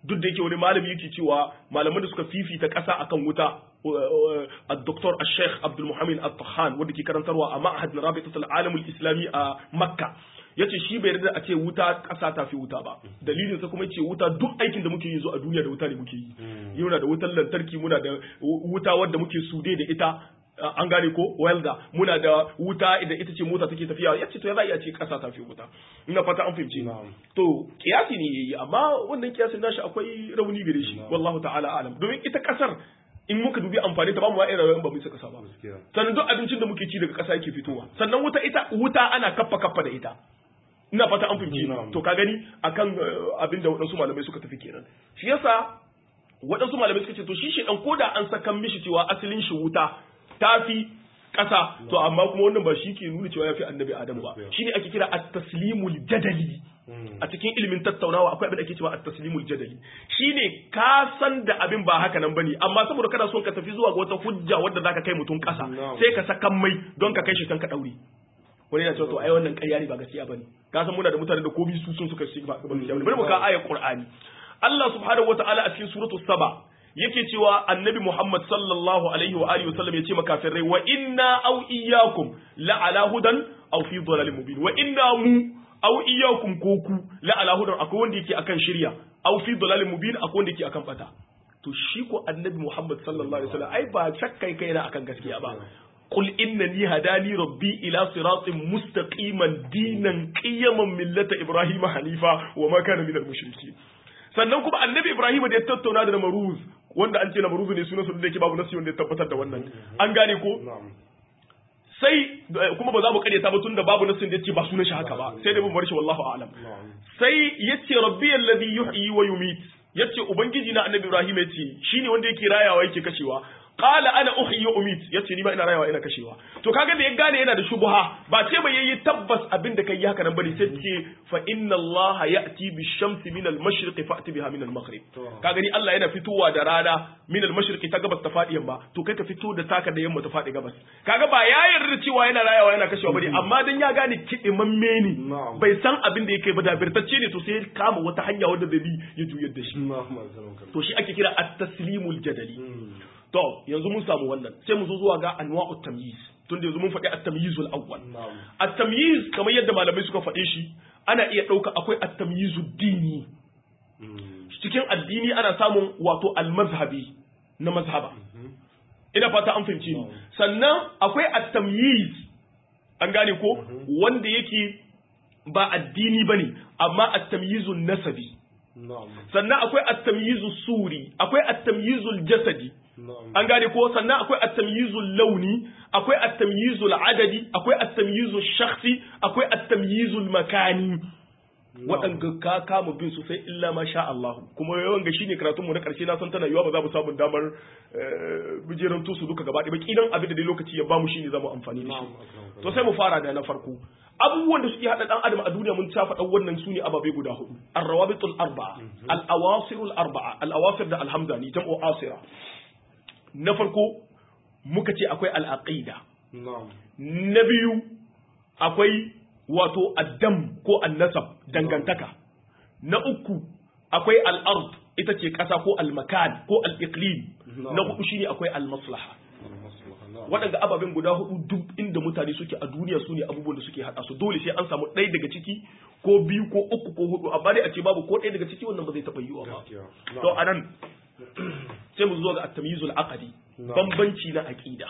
duk da yake wani malami yake cewa malaman da suka fifita ƙasa akan wuta الدكتور الشيخ عبد المحمد الطحان wanda ke karantarwa a ma'ahad na rabitatul alamul islami a makka yace shi bai yarda a ce wuta ƙasa ta fi wuta ba dalilin sa kuma yace wuta duk aikin da muke yi zo a duniya da wuta ne muke yi muna da wutar lantarki muna da wuta wadda muke sude da ita an gane ko welda muna da wuta idan ita ce mota take tafiya yace to ya za a iya ce ƙasa ta fi wuta ina fata an fahimce ni to kiyasi ne yayi amma wannan kiyasin nashi akwai rauni gare shi wallahu ta'ala alam domin ita ƙasar in muka dubi amfani ta bamu wa'in rayuwar ba mu isa kasa ba sannan duk abincin da muke ci daga kasa yake fitowa sannan wuta ita wuta ana kaffa kaffa da ita ina fata an fahimci to ka gani akan abin da waɗansu malamai suka tafi kenan shi yasa waɗansu malamai suka ce to shi shedan koda an sakan mishi cewa asalin shi wuta tafi ƙasa to amma kuma wannan ba shi ke nuna cewa ya fi annabi adamu ba shi ne ake kira at-taslimul jadali a cikin ilimin tattaunawa akwai abin da ake cewa at-taslimul jadali shine ka san da abin ba haka nan bane amma saboda kana son ka tafi zuwa ga wata hujja wadda zaka kai mutum ƙasa sai ka sakan mai don ka kai shi kan ka daure wani yana cewa to ai wannan ƙarya ne ba gaskiya bane ka san muna da mutane da kobi su sun suka shi ba gaskiya bane bari mu ka ayar qur'ani Allah subhanahu wataala a cikin suratul saba yake cewa annabi Muhammad sallallahu alaihi wa alihi wasallam yace makafirai wa inna aw iyyakum la ala hudan aw fi dhalalin mubin wa inna mu aw iyyakum ko ku la ala hudan akwai wanda yake akan shirya aw fi dhalalin mubin akwai wanda yake akan bata to shi ko annabi Muhammad sallallahu alaihi wasallam ai ba shakkai kai na akan gaskiya ba قل إنني هداني ربي إلى صراط مستقيما دينا قيما ملة إبراهيم حنيفا وما كان من المشركين sannan kuma annabi Ibrahim da ya tattauna da Namruz wanda an ce Namruz ne sunan da yake babu nasi wanda ya tabbatar da wannan an gane ko sai kuma ba za mu karyata ba tunda babu nasin da yace ba sunan shi haka ba sai dai mu bar shi wallahu a'lam sai yace rabbi alladhi yuhyi wa yumit yace ubangiji na annabi Ibrahim yace shine wanda yake rayawa yake kashewa qala ana uhyi wa umit yace ni ma ina rayawa ina kashewa to kaga da ya gane yana da shubha ba ce bai yayi tabbas abin da kai haka nan bane sai ce fa inna Allah ya'ti bi shamsi min al mashriqi fa'ti biha min al maghrib kaga ni Allah yana fitowa da rana min al mashriqi ta gabas ta fadi yamma to kai ka fito da taka da yamma ta fadi gabas kaga ba ya yarda cewa yana rayawa yana kashewa bane amma dan ya gane kidimamme ne bai san abin da yake ba da birtacce ne to sai kama wata hanya wanda zai bi ya juyar da shi to shi ake kira at-taslimul jadali To, yanzu mun samu wannan, sai mu zo zuwa ga anwa'ut tamyiz. Tun da yanzu mun faɗi at-tamyizul awwal. At-tamyiz kamar yadda malamai suka faɗe shi, ana iya ɗauka akwai at-tamyizud dini. Cikin addini ana samun wato al-mazhabi na mazhaba. Ina fata an fahimci ni. Sannan akwai at-tamyiz an gane ko wanda yake ba addini bane, amma at-tamyizun nasabi. Sannan akwai at-tamyizus suri, akwai at-tamyizul jasadi. an gane ko sannan akwai at-tamyizul launi akwai at-tamyizul adadi akwai at-tamyizul shakhsi akwai at-tamyizul makani waɗanda ka kama bin su sai illa ma sha Allah kuma yawan ga shine karatun mu na ƙarshe na san tana yiwa ba za mu samu damar bijiran su duka gaba ɗaya kidan abin da dai lokaci ya bamu shine zamu amfani da shi to sai mu fara da na farko abubuwan da suke hada dan adam a duniya mun ta faɗa wannan sune ababe guda hudu ar-rawabitul arba'a al-awasirul arba'a al-awasir da alhamdani jam'u asira na farko muka ce akwai al'aƙida. Na biyu akwai wato addam ko annasab dangantaka. Na uku akwai al'ard ita ce ƙasa ko al-makan ko al-iqlim. Na hudu shi ne akwai al-maslaha. Waɗanda ababen guda hudu duk inda mutane suke a duniya su ne abubuwan da suke haɗa su dole sai an samu ɗaya daga ciki ko biyu ko uku ko hudu amma dai a ce babu ko ɗaya daga ciki wannan ba zai taɓa yiwuwa ba. To anan sai mu zo ga at-tamyizul aqdi bambanci na aqida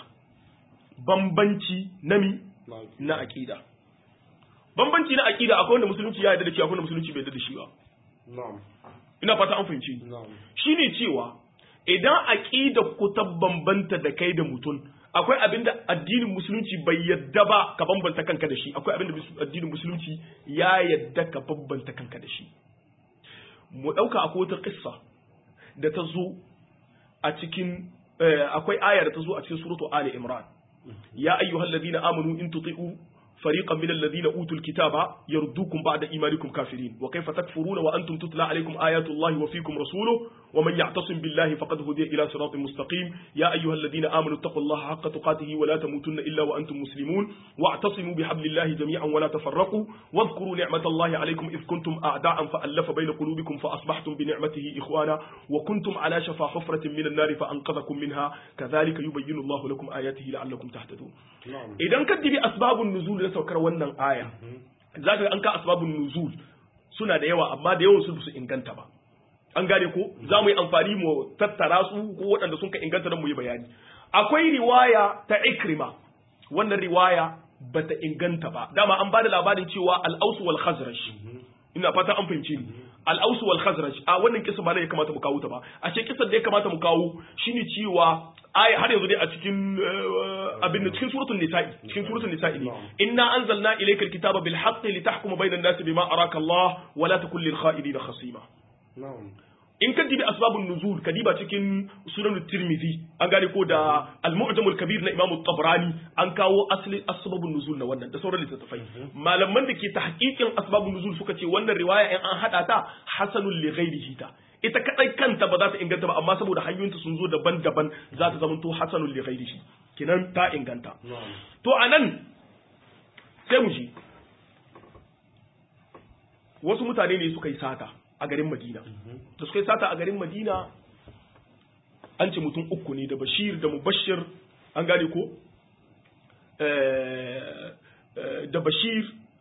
bambanci na mi na aqida bambanci na aqida akwai wanda musulunci ya yarda da shi akwai wanda musulunci bai yarda da shi ba ina fata an fahimci shine cewa idan aqida ku ta bambanta da kai da mutum akwai abinda addinin musulunci bai yadda ba ka bambanta kanka da shi akwai abinda addinin musulunci ya yadda ka bambanta kanka da shi mu dauka akwai wata kissa da ta zo a cikin akwai aya da ta zo a cikin suratu Ali Imran ya ayyuhal ladina amanu in tuti'u فريقا من الذين أوتوا الكتاب يردوكم بعد إيمانكم كافرين وكيف تكفرون وأنتم تتلى عليكم آيات الله وفيكم رسوله ومن يعتصم بالله فقد هدي إلى صراط مستقيم يا أيها الذين آمنوا اتقوا الله حق تقاته ولا تموتن إلا وأنتم مسلمون واعتصموا بحبل الله جميعا ولا تفرقوا واذكروا نعمة الله عليكم إذ كنتم أعداء فألف بين قلوبكم فأصبحتم بنعمته إخوانا وكنتم على شفا حفرة من النار فأنقذكم منها كذلك يبين الله لكم آياته لعلكم تهتدون na'am idan ka dibi asbabun nuzul na saukar wannan aya za ka ga an ka asbabun nuzul suna da yawa amma da yawan su su inganta ba an gane ko za mu yi amfani mu tattara su ko waɗanda sun ka inganta don mu yi bayani akwai riwaya ta ikrima wannan riwaya bata inganta ba dama an ba da labarin cewa al-aus wal khazraj ina fata an fahimce ni al-aus wal khazraj a wannan kisa ba ne ya kamata mu kawo ta ba a ce kisan da ya kamata mu kawo shine cewa aya har yanzu dai a cikin eh, abin da cikin suratul nisa'i cikin suratul nisa'i ne inna anzalna ilaykal kitaba bil haqqi litahkuma bainan nasi bima araka Allah wa la takun lil kha'inina khasima na'am in ka dibi asbabun nuzul ka diba cikin sunan tirmidhi an gane ko da al-mu'jam al-kabir na imam tabrani an kawo asli asbabun nuzul na wannan da sauran littattafai malaman da ke tahqiqin asbabun nuzul suka ce wannan riwaya in an hada ta hasanul li ghairihi ta ita kadai kanta ba za ta inganta ba amma saboda hanyoyinta sun zo daban-daban za ta zama to hasanul li ghairihi kinan ta inganta na'am to anan sai mu ji wasu mutane ne suka yi sata a garin Madina da suka yi sata a garin Madina an ce mutum uku ne da Bashir da Mubashir an gane ko Eh, eh, da Bashir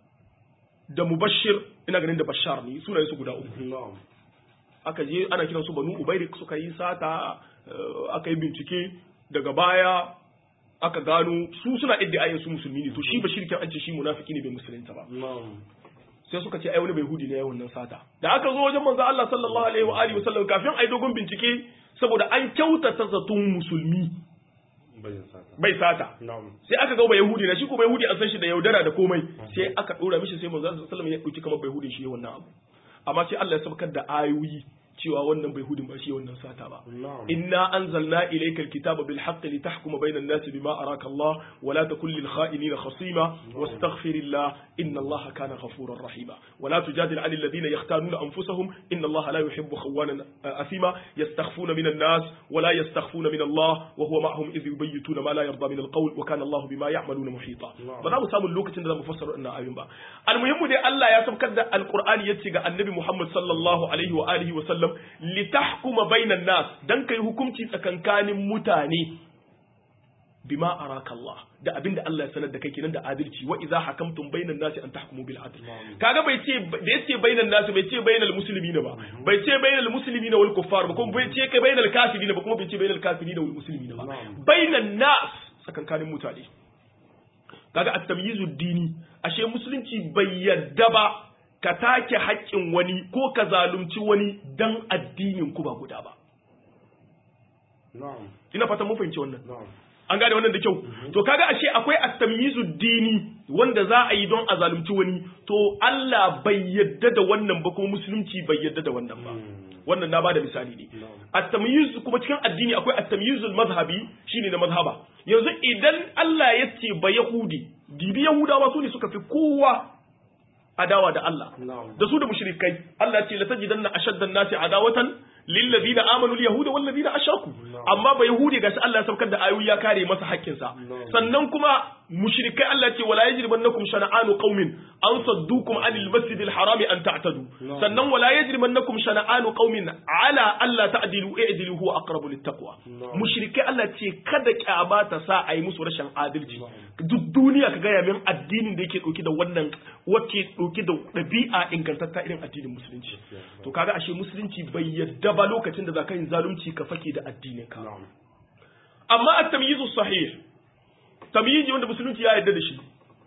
da Mubashir ina ganin da Bashar ne sunayen su guda uku na'am aka je ana kiransu Banu Ubairik suka yi sata eh, aka yi bincike daga baya aka gano su suna iddiayin su musulmi ne to shi Bashir kan an ce shi munafiki ne bai musulunta ba na'am sai suka ce ai wani bai hudi ne ya wannan sata da aka zo wajen manzo Allah sallallahu alaihi wa alihi wasallam kafin ai dogon bincike saboda an kyautata zaton musulmi bayin sata bai sata na'am sai aka ga bai yahudi na shi ko bai yahudi an san shi da yaudara da komai sai aka dora mishi sai manzo sallallahu alaihi wasallam ya dauki kamar bai yahudi shi ya wannan abu amma sai Allah ya sabkar da ayoyi cewa wannan bai hudin ba shi ya wannan sata ba na'am إنا أنزلنا إليك الكتاب بالحق لتحكم بين الناس بما أراك الله ولا تكن للخائنين خصيما واستغفر الله إن الله كان غفورا رحيما ولا تجادل عن الذين يختانون أنفسهم إن الله لا يحب خوانا أثيما يستخفون من الناس ولا يستخفون من الله وهو معهم إذ يبيتون ما لا يرضى من القول وكان الله بما يعملون محيطا ba mu samu lokacin da za mu fassara wannan ayoyin ba almuhimmu dai Allah ya saukar da alqur'ani yace ga annabi Muhammad sallallahu alaihi wa alihi wa sallam litahkuma bainan nas dan kai hukunci tsakankanin mutane bima araka Allah da abinda Allah ya sanar da kai kenan da adalci wa idza hakamtum bainan nasi an tahkumu bil adl kaga bai ce da yace bainan nasi bai ce bainal muslimina ba bai ce bainal muslimina wal kuffar ba kuma bai ce kai bainal kafirina ba kuma bai ce bainal kafirina wal muslimina ba bainan nas tsakankanin mutane kaga at-tamyizu dini ashe musulunci bai yadda ba ka take haƙƙin wani ko ka zalunci wani dan addinin ku ba guda ba na'am ina fatan mun fahimci wannan na'am an gane wannan da kyau to kaga ashe akwai at-tamyizu dini wanda za a yi don a zalunci wani to Allah bai yadda da wannan ba kuma musulunci bai yadda da wannan ba wannan na bada misali ne at-tamyiz kuma cikin addini akwai at-tamyizul mazhabi shine na mazhaba yanzu idan Allah ya ce ba yahudi dibi yahudawa su ne suka fi kowa adawa da Allah na'am da su da mushrikai Allah ya ce la tajidanna ashaddan nasi adawatan lil ladina amanu al yahuda wal ladina ashraku amma ba yahudi gashi Allah ya saukar da ayoyi ya kare masa hakkin sa sannan kuma mushrikai Allah ya ce wala yajrimannakum shana'anu qaumin an saddukum anil masjidil harami an ta'tadu sannan wala yajrimannakum shana'anu qaumin ala alla ta'dilu i'dilu huwa aqrabu littaqwa mushrikai Allah ya ce kada kyama ta sa ayi musu rashin adalci duk duniya ka gaya min addinin da yake dauke da wannan wacce dauke da ɗabi'a ingantatta irin addinin musulunci to kaga ashe musulunci bai yadda ba lokacin da za ka yin zalunci ka fake da addinin ka na'am amma at-tamyizu sahih tamyizi wanda musulunci ya yarda da shi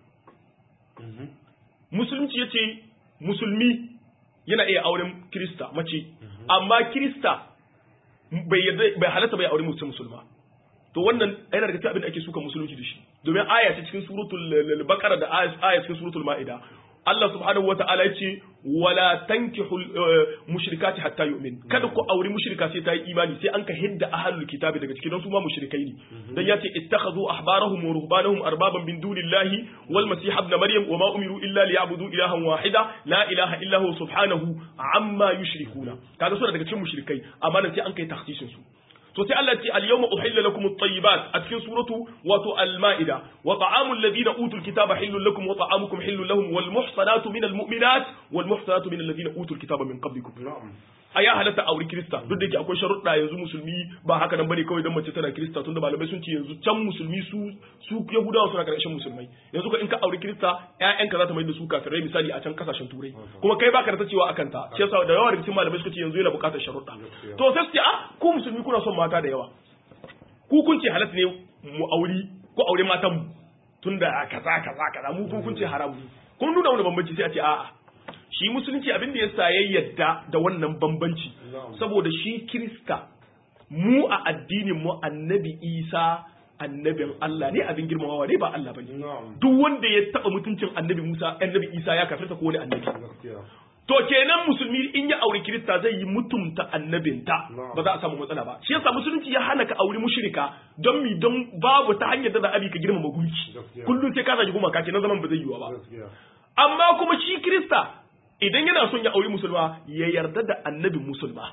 musulunci yace musulmi yana iya auren kirista mace amma kirista bai yarda bai halatta bai aure mutum musulma to wannan yana daga cikin abin da ake suka musulunci da shi domin aya ce cikin suratul baqara da aya cikin suratul maida Allah subhanahu wata'ala ya ce wala tankihul mushrikati hatta yu'min kada ku auri mushrika sai ta yi imani sai an ka hidda ahlul kitabi daga cikin su ma mushrikai ne dan ya ce ittakhadhu ahbarahum wa ruhbanahum arbaban min dunillahi wal masih ibn maryam wa ma umiru illa liya'budu ilahan wahida la ilaha illa huwa subhanahu amma yushrikuna kaga suna daga cikin mushrikai amma nan sai an kai takhsisin su to sai Allah ce al-yawma uhilla lakum at-tayyibat a cikin suratu wato al-ma'ida wa ta'amul ladina utul kitaba hillun lakum wa ta'amukum hillun lahum wal muhsanatu minal mu'minat wal muhsanatu minal ladina utul kitaba min qablikum na'am a ya halatta auri kirista duk da ke akwai sharuɗa yanzu musulmi ba haka nan bane kawai dan mace tana kirista tunda malamai sun ce yanzu can musulmi su su yahudawa suna karshen musulmai yanzu ka in ka auri kirista ƴaƴanka za ta mai da su kafirai misali a can kasashen turai kuma kai baka da ta cewa akan ta shi yasa da yawa daga cikin malamai suka ce yanzu yana buƙatar sharuɗa to sai su ce ah ku musulmi kuna son mata da yawa ku kun ce halatta ne mu auri ko aure matan mu tunda kaza kaza kaza mu ku kun ce haramu kun nuna wani bambanci sai a ce a'a shi musulunci abin da ya sa ya yadda da wannan bambanci saboda shi kirista mu a addinin mu annabi isa annabin Allah ne abin girmamawa ne ba Allah bane duk wanda ya taba mutuncin annabi Musa annabi Isa ya kafirta ko wani annabi to kenan musulmi in ya auri kirista zai yi mutumta annabinta ba za a samu matsala ba shi yasa musulunci ya hana ka auri mushrika don mi don babu ta hanyar da za a bi ka girmama gunki kullum sai ka zagi gumaka kenan zaman ba zai yiwa ba amma kuma shi kirista idan yana son ya auri musulma ya yarda da annabin musulma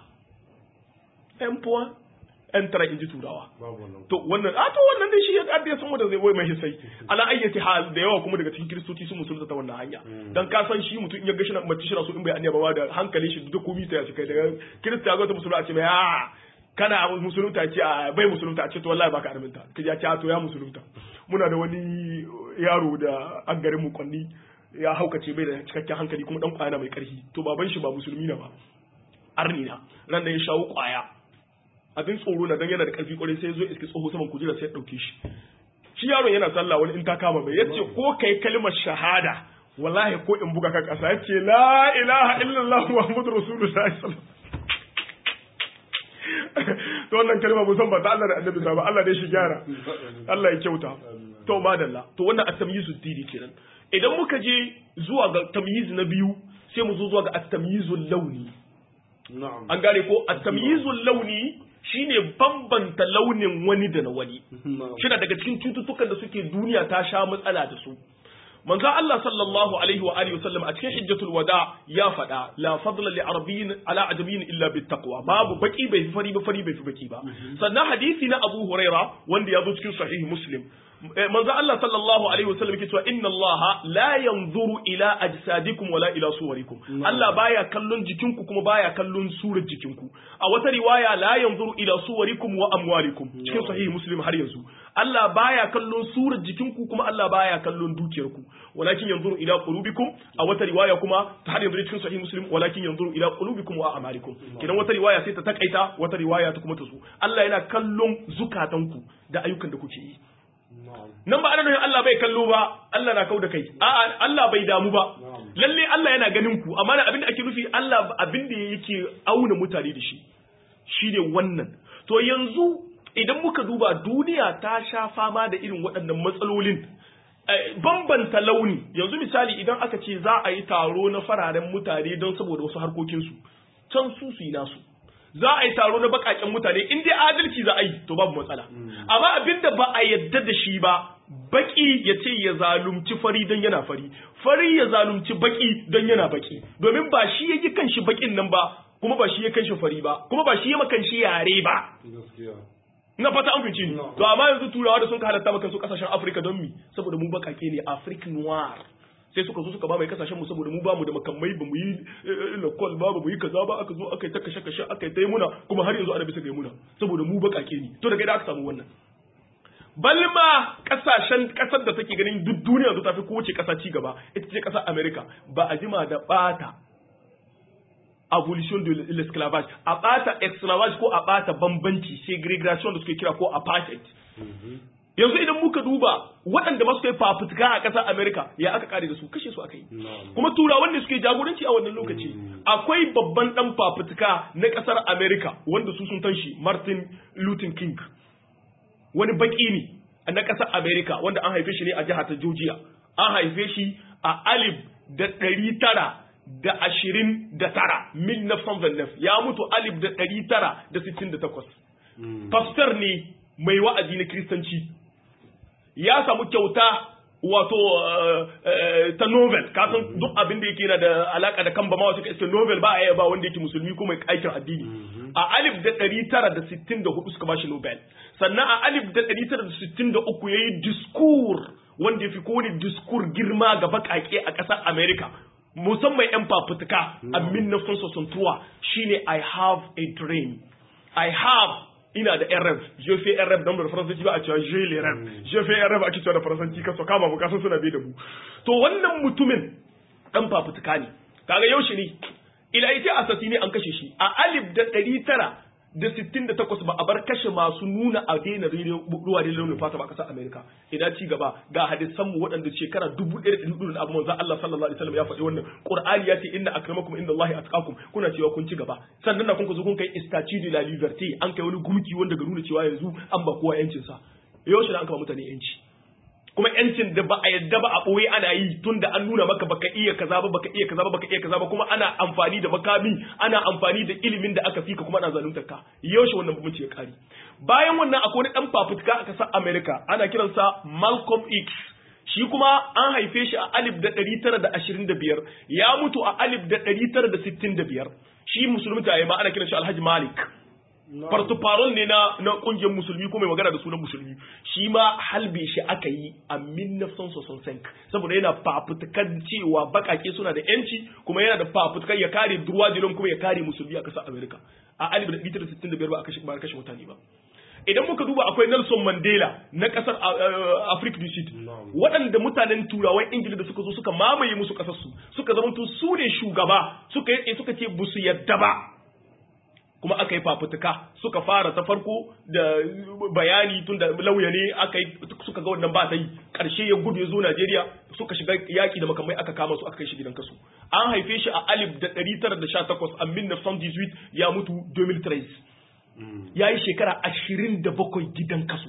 ‘yan fuwa ‘yan tara in ji turawa to wannan a to wannan dai shi ya ƙadda ya san wanda zai wai mai sai ala ayyati hal da yawa kuma daga cikin kiristoci sun musulunta ta wannan hanya dan ka san shi mutum in ya ga shi na mace shi na so in bai annaba ba da hankalin shi duk komai ta ya kai daga kirista ya ga ta musulma a ce mai a kana musulunta ce a bai musulunta a ce to wallahi baka arminta kaje ya ce to ya musulunta muna da wani yaro da an garin mu kwanni ya haukace bai da cikakken hankali kuma dan kwaya mai karfi to baban shi ba musulmi na ba arni na ran da ya shawo kwaya abin tsoro na dan yana da karfi kwarai sai ya zo iski tsoho saman kujera sai ya dauke shi shi yaron yana sallah wani in ta kama mai yace ko kai kalmar shahada wallahi ko in buga ka kasa yace la ilaha illallah muhammadur rasulullahi sallallahu to wannan kalma musan ba ta Allah da annabi ba Allah dai shi gyara Allah ya kyauta to madalla to wannan at-tamyizu dini kenan idan muka je zuwa ga tamyiz na biyu sai mu zo zuwa ga at-tamyizul launi an gane ko at-tamyizul launi shine bambanta launin wani da na wani shina daga cikin cututtukan da suke duniya ta sha matsala da su manzo Allah sallallahu alaihi wa alihi wasallam a cikin hijjatul wada ya faɗa la fadla li arabiyyin ala ajamiyyin illa bit taqwa babu baki bai fi fari ba fari bai fi baki ba sannan hadisi na Abu Huraira wanda ya zo cikin sahih Muslim manzo Allah sallallahu alaihi wasallam yake cewa inna Allah la yanzuru ila ajsadikum wala ila suwarikum Allah baya kallon jikinku kuma baya kallon surar jikinku a wata riwaya la yanzuru ila suwarikum wa amwalikum cikin sahih muslim har yanzu Allah baya kallon surar jikinku kuma Allah baya kallon dukiyarku walakin yanzuru ila qulubikum a wata riwaya kuma ta har yanzu cikin sahih muslim walakin yanzuru ila qulubikum wa a'malikum kidan wata riwaya sai ta takaita wata riwaya ta kuma ta zo Allah yana kallon zukatanku da ayyukan da kuke yi nan ba ana nufin Allah bai kallo ba Allah na kau da kai a'a Allah bai damu ba lalle Allah yana ganin ku amma abin da ake nufi Allah abin da yake auna mutane da shi shine wannan to yanzu idan muka duba duniya ta sha fama da irin waɗannan matsalolin bambanta launi yanzu misali idan aka ce za a yi taro na fararen mutane don saboda wasu harkokinsu can su su yi nasu za a yi taro na bakaken mutane in dai adalci za a yi to babu matsala amma abinda ba a yadda da shi ba baki ya ce ya zalunci fari don yana fari fari ya zalunci baki don yana baki domin ba shi ya yi kanshi bakin nan ba kuma ba shi ya kanshi fari ba kuma ba shi ya makan shi yare ba na fata an fice ni to amma yanzu turawa da sun ka halatta maka su kasashen Afirka don mi saboda mu bakake ne African noir sai suka zo suka ba mai kasashen mu saboda mu ba mu da makamai ba mu yi lakol ba ba mu yi kaza ba aka zo aka yi ta kashe kashe aka yi ta yi muna kuma har yanzu ana bisa ga muna saboda mu bakake ne to daga da aka samu wannan balma kasashen kasar da take ganin duk duniya ta fi kowace kasa ci gaba ita ce kasar America ba a jima da bata abolition de l'esclavage a bata esclavage ko a bata bambanci segregation da suke kira ko apartheid yanzu idan muka duba waɗanda masu kai fafutuka a ƙasar Amerika ya aka kare da su kashe su aka yi kuma turawan da suke jagoranci a wannan lokaci akwai babban ɗan fafutuka na ƙasar Amerika wanda su sun tanshi Martin Luther King wani baƙi ne na ƙasar Amerika wanda an haife shi ne a jihar ta Georgia an haife shi a alif da ɗari tara da ashirin da tara mil ya mutu alif da ɗari tara da sittin da takwas pastor ne mai wa'azi na kiristanci ya samu kyauta wato ta novel kasan duk abin da yake na da alaka da kan bama wasu iska novel ba a yi ba wanda yake musulmi ko mai aikin addini a alif da ɗari tara da sittin da hudu suka bashi nobel sannan a alif da ɗari tara da sittin da uku ya yi diskur wanda ya fi kowane diskur girma ga baƙaƙe a ƙasar america musamman 'yan fafutuka a 1963 shine i have a dream i have ina da rf je fais rf dan da faransanci ba a cewa je le rf je fais rf ake cewa da faransanci kaso kama mu kasan suna bai da mu to wannan mutumin dan fafutuka ne kaga yaushe ne ila ita asasi ne an kashe shi a alif da ɗari tara da sittin da takwas ba a bar kashe masu nuna a daina ruwa da launin fata ba kasar Amerika idan ci gaba ga hadisan mu waɗanda shekara dubu ɗaya da ɗari da abu manzo Allah sallallahu alaihi wasallam ya faɗi wannan Qur'ani ya ce inna akramakum inda Allah atqakum kuna cewa kun ci gaba sannan na kun zo kun kai statue de la liberté an kai wani gumki wanda ga nuna cewa yanzu an ba kowa yancin sa yaushe da an kama mutane yanci kuma yancin da ba a yadda ba a ɓoye ana yi tun da an nuna maka baka iya kaza ba baka iya kaza ba baka iya kaza ba kuma ana amfani da makami ana amfani da ilimin da aka fika kuma ana zaluntar ka yaushe wannan bambanci ya kare bayan wannan akwai wani dan fafutuka a kasar America ana kiransa Malcolm X shi kuma an haife shi a alif da ɗari tara da ashirin da biyar ya mutu a alif da ɗari tara da sittin da biyar shi musulmi ta ma ana kiran shi Alhaji Malik fartufarol ne na na kungiyar musulmi ko mai magana da sunan musulmi shi ma halbe shi aka yi a 1965 saboda yana fafutukan cewa bakake suna da yanci kuma yana da fafutukan ya kare durwajilon kuma ya kare musulmi a ƙasar america a 1965 ba a kashe ba a kashe mutane ba idan muka duba akwai Nelson Mandela na kasar Africa du Sud waɗanda mutanen turawan Ingila da suka zo suka mamaye musu kasar su suka zama su ne shugaba suka yi suka ce busu yadda ba kuma aka yi fafutuka suka fara ta farko da bayani tun da lauya ne aka yi suka ga wannan ba ta yi ƙarshe ya gudu ya zo Najeriya suka shiga yaƙi da makamai aka kama su aka kai shi gidan kasu an haife shi a alif da ɗari tara da sha takwas a min ya mutu 2013 ya yi shekara ashirin da bakwai gidan kasu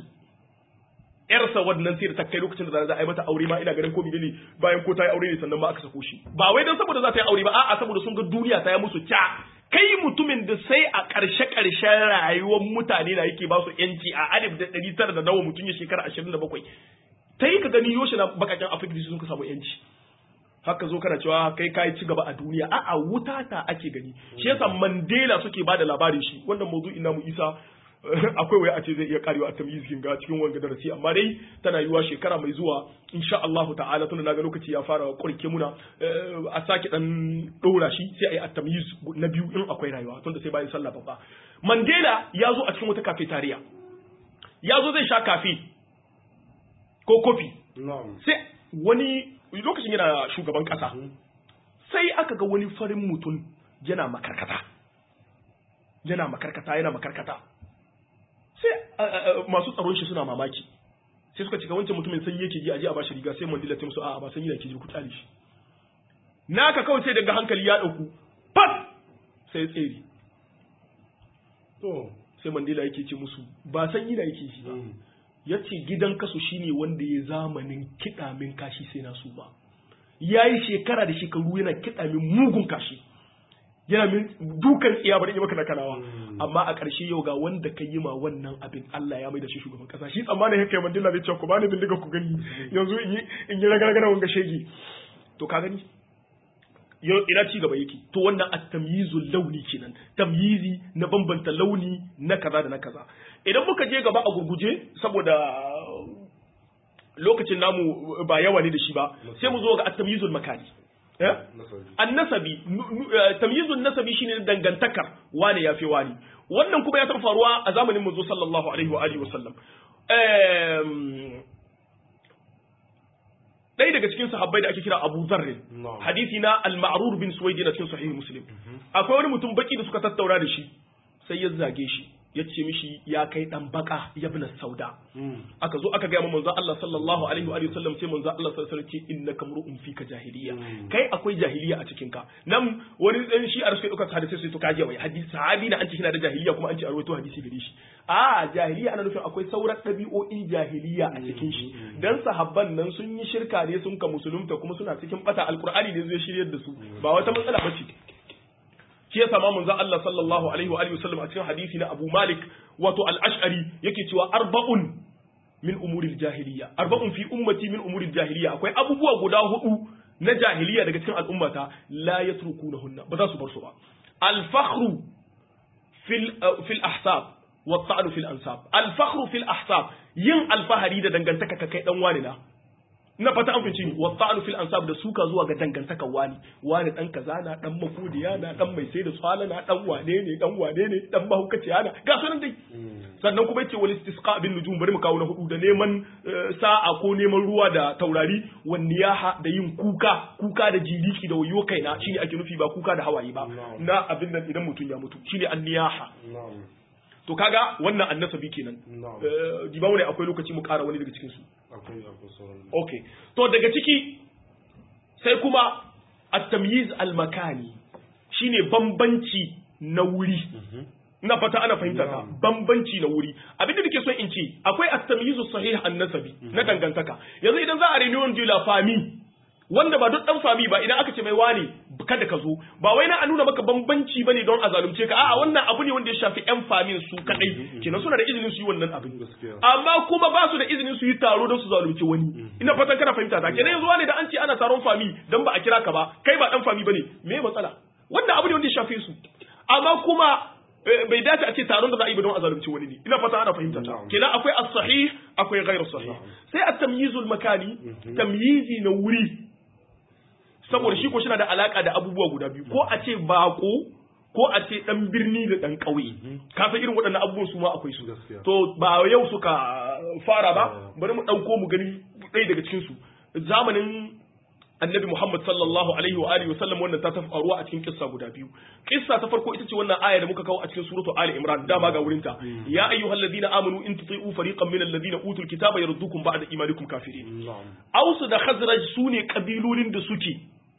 yarsa wannan sai da ta kai lokacin da za a yi mata aure ma ina ganin ko ne bayan ko ta yi aure ne sannan ma aka sako shi ba wai don saboda za ta yi aure ba a'a saboda sun ga duniya ta yi musu ca kai mutumin da sai a ƙarshe ƙarshen rayuwar mutane na yake ba su yanci a alif da ɗari tara da nawa mutum ya shekara ashirin da bakwai ta yi ka gani yoshe na bakaken afirka sun ka samu yanci haka zo kana cewa kai kai ci gaba a duniya a'a wuta ta ake gani shi yasa Mandela suke ba da labarin shi wannan mawdu'in namu Isa akwai waya a ce zai iya karewa a tamyizin ga cikin wanga darasi amma dai tana yiwa shekara mai zuwa insha Allah ta'ala tunda naga lokaci ya fara kurke muna a sake dan dora shi sai ayi at-tamyiz na biyu in akwai rayuwa tunda sai bayan sallah babba Mandela ya zo a cikin wata cafeteria ya zo zai sha kafe ko kofi sai wani lokacin yana shugaban kasa sai aka ga wani farin mutum yana makarkata yana makarkata yana makarkata sai masu tsaron shi suna mamaki sai suka cika wancan mutumin sanyi yake ji aje a bashi riga sai mandila ta musu a'a ba sanyi yake ji ku tsare shi naka kawai sai daga hankali ya dauku pat sai tsere to sai mandila yake ce musu ba sanyi da yake shi ba ya ce gidan kaso shine wanda ya zamanin kiɗa min kashi sai na su ba ya yi shekara da shekaru yana kiɗa min mugun kashi yana min dukan tsiya bari yi maka nakanawa amma a ƙarshe yau ga wanda ka yi ma wannan abin Allah ya mai da shi shugaban kasa shi tsammanin haka mandila zai ce ku bani bindiga ku gani yanzu in yi ragaragara wanga shege to ka gani yau ina ci gaba yake to wannan at-tamyizul launi kenan tamyizi na bambanta launi na kaza da na kaza idan muka je gaba a gurguje saboda lokacin namu ba yawa ne da shi ba sai mu zo ga at-tamyizul makani annasabi tamyizun nasabi shine dangantakar wane ya fi wani wannan kuma ya taɓa faruwa a zamanin manzo sallallahu alaihi wa alihi wasallam ɗaya daga cikin sahabbai da ake kira Abu Zarr hadisi na al-Ma'rur bin Suwaid na cikin sahih Muslim akwai wani mutum baki da suka tattauna da shi sai ya zage shi ya ce mishi ya kai dan baka ya bi sauda aka zo aka gaya ma manzo Allah sallallahu alaihi wa sallam sai manzo Allah sallallahu alaihi wasallam ce innaka mru'un fika jahiliya kai akwai jahiliya a cikin ka nan wani dan shi a rufe duka hadisi sai to kaje wai hadisi sahabi na an ce shi na da jahiliya kuma an ce a rawaito hadisi gare shi a jahiliya ana nufin akwai sauran dabi'o'in jahiliya a cikin shi dan sahabban nan sun yi shirka ne sun ka musulunta kuma suna cikin bata alqur'ani ne zai shiryar da su ba wata matsala bace shi yasa ma manzo Allah sallallahu alaihi wa alihi wasallam a cikin hadisi na Abu Malik wato al-Ash'ari yake cewa arba'un min umuril jahiliya arba'un fi ummati min umuril jahiliya akwai abubuwa guda hudu na jahiliya daga cikin al'ummata la yatrukunahunna ba za su bar su ba al-fakhru fil fil ahsab wa ta'nu fil ansab al-fakhru fil ahsab yin alfahari da dangantaka ka kai dan wani na na fata an fice wa ta'nu fil ansab da suka zuwa ga dangantakar wani wani dan kaza na dan makudiya na dan mai sai da tsala na dan wane ne dan wane ne dan mahaukaciya na ga sunan dai sannan kuma yace wal istisqa bin nujum bari mu kawo na hudu da neman sa'a ko neman ruwa da taurari wan niyaha da yin kuka kuka da jiriki da wayo kaina shine ake nufi ba kuka da hawaye ba na abin nan idan mutum ya mutu shine an niyaha to kaga wannan annasabi kenan diba wani akwai lokaci mu kara wani daga cikin su okay to daga ciki sai kuma at-tamyiz al-makani shine bambanci na wuri ina fata ana fahimta ta bambanci na wuri abinda nake so in ce akwai at-tamyiz sahih an-nasabi na dangantaka yanzu idan za a reunion de la famille wanda ba duk dan fami ba idan aka ce mai wani kada ka zo ba wai na a nuna maka bambanci bane don a zalunce ka a'a wannan abu ne wanda ya shafi yan famin su kadai kenan suna da izinin su yi wannan abin amma kuma ba su da izinin su yi taro don su zalunce wani ina fatan kana fahimta ta kenan yanzu wani da an ce ana taron fami dan ba a kira ka ba kai ba dan fami bane me matsala wannan abu ne wanda ya shafe su amma kuma bai dace a ce taron da za a yi ba don a zalunci wani ne ina fata ana fahimta ta kenan akwai as-sahih akwai ghairu sahih sai at-tamyizul makani tamyizi na wuri saboda shi ko shi da alaka da abubuwa guda biyu ko a ce bako ko a ce dan birni da dan ƙauye ka san irin waɗannan abubuwan su ma akwai su to ba yau suka fara ba bari mu ɗauko mu gani ɗaya daga cikin su zamanin annabi Muhammad sallallahu alaihi wa alihi wasallam wannan ta faruwa a cikin kissa guda biyu kissa ta farko ita ce wannan aya da muka kawo a cikin suratu Ali Imran dama ga wurinta ya ayyuhalladhina amanu in tuti'u fariqan minal ladina utul kitaba yardukum ba'da imanikum kafirin Ausu da Khazraj sune kabilolin da suke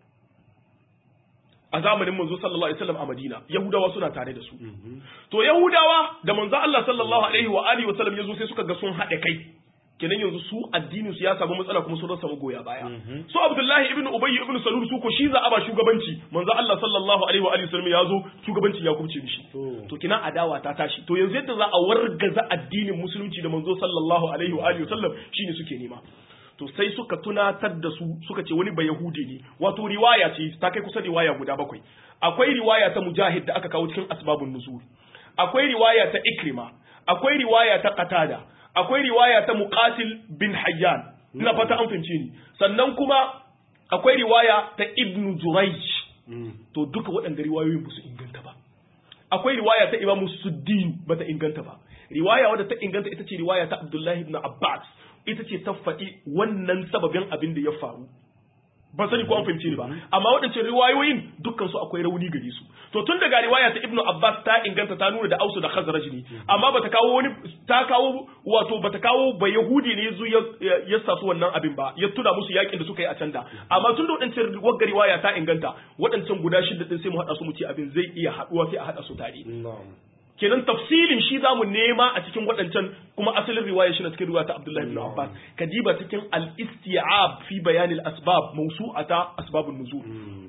a zamanin manzo sallallahu alaihi wasallam a Madina Yahudawa suna tare da su to Yahudawa da manzo Allah sallallahu alaihi wa alihi wasallam yazo sai suka ga sun haɗe kai kenan yanzu su addinin su ya samu matsala kuma sun rasa magoya baya su Abdullahi ibn Ubay ibn Salul su ko shi za a ba shugabanci manzo Allah sallallahu alaihi wa alihi wasallam ya zo shugabanci ya kubce mishi to kina adawa ta tashi to yanzu yadda za a wargaza addinin musulunci da manzo sallallahu alaihi wa alihi wasallam shine suke nema to sai suka tunatar da su suka ce wani bayahudi ne wato riwaya ce ta kai kusa riwaya guda bakwai akwai riwaya ta mujahid da aka kawo cikin asbabun nuzul akwai riwaya ta ikrima akwai riwaya ta qatada akwai riwaya ta muqatil bin hayyan ina fata an fahimce ni sannan kuma akwai riwaya ta ibnu jurayj to duka waɗanda riwayoyin ba su inganta ba akwai riwaya ta imamu suddin ba ta inganta ba riwaya wadda ta inganta ita ce riwaya ta abdullahi ibn abbas ita ce ta faɗi wannan sababin abin da ya faru ban sani ko an fahimce ni ba amma waɗancan riwayoyin dukkan su akwai rauni gare su to tun daga riwaya ta ibnu abbas ta inganta ta nuna da ausu da khazraj ne amma bata kawo wani ta kawo wato bata kawo ba yahudi ne yazo ya sa su wannan abin ba ya tuna musu yakin da suka yi a can da amma tun da waɗancan wagga riwaya ta inganta waɗancan guda shida din sai mu haɗa su mu ce abin zai iya haɗuwa sai a haɗa su tare kenan tafsilin shi zamu nema a cikin waɗancan kuma asalin riwaya shi na cikin riwaya ta Abdullahi ibn Abbas kadiba cikin al-isti'ab fi bayan al-asbab mawsu'ata asbabun nuzul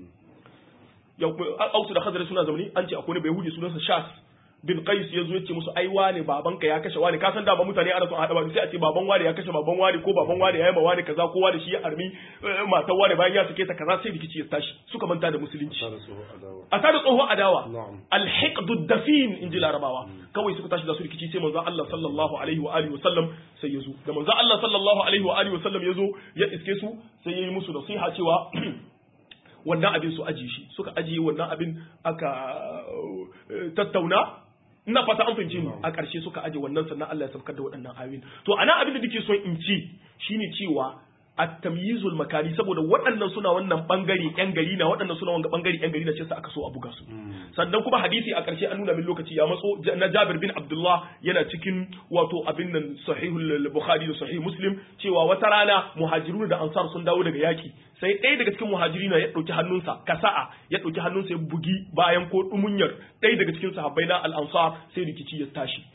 ya ausu da khazar suna zamani an ce akwai ne bai hudi sunansa Shas bin Qais yazo ya ce musu ai wane babanka ya kashe wane ka san da ba mutane ana son hada ba sai a ce baban wane ya kashe baban wane ko baban wane ya yi ma wane kaza ko wane shi ya armi matan wane bayan ya sake ta kaza sai rikici ya tashi suka manta da musulunci a tada tsohon adawa alhiqdu dafin in ji larabawa kawai suka tashi da su rikici sai manzon Allah sallallahu alaihi wa alihi wasallam sai yazo da manzon Allah sallallahu alaihi wa alihi wasallam yazo ya iske su sai yayi musu nasiha cewa wannan abin su aji shi suka ajiye wannan abin aka tattauna ina fata an fahimce ni a ƙarshe suka aje wannan sannan Allah ya saukar da waɗannan ayoyin to ana abin da nake son in ci shine cewa at-tamyizul makani saboda waɗannan suna wannan bangare yan gari na waɗannan suna wanga bangare yan gari na ce sa aka so a buga su sannan kuma hadisi a ƙarshe an nuna min lokaci ya matso na Jabir bin Abdullah yana cikin wato abin nan sahihul Bukhari da sahih Muslim cewa wata rana muhajirun da ansar sun dawo daga yaki sai ɗaya daga cikin muhajirina ya ɗauki hannunsa kasa'a ya ɗauki hannunsa ya bugi bayan ko ɗumunyar ɗaya daga cikin sahabbai na al-ansar sai rikici ya tashi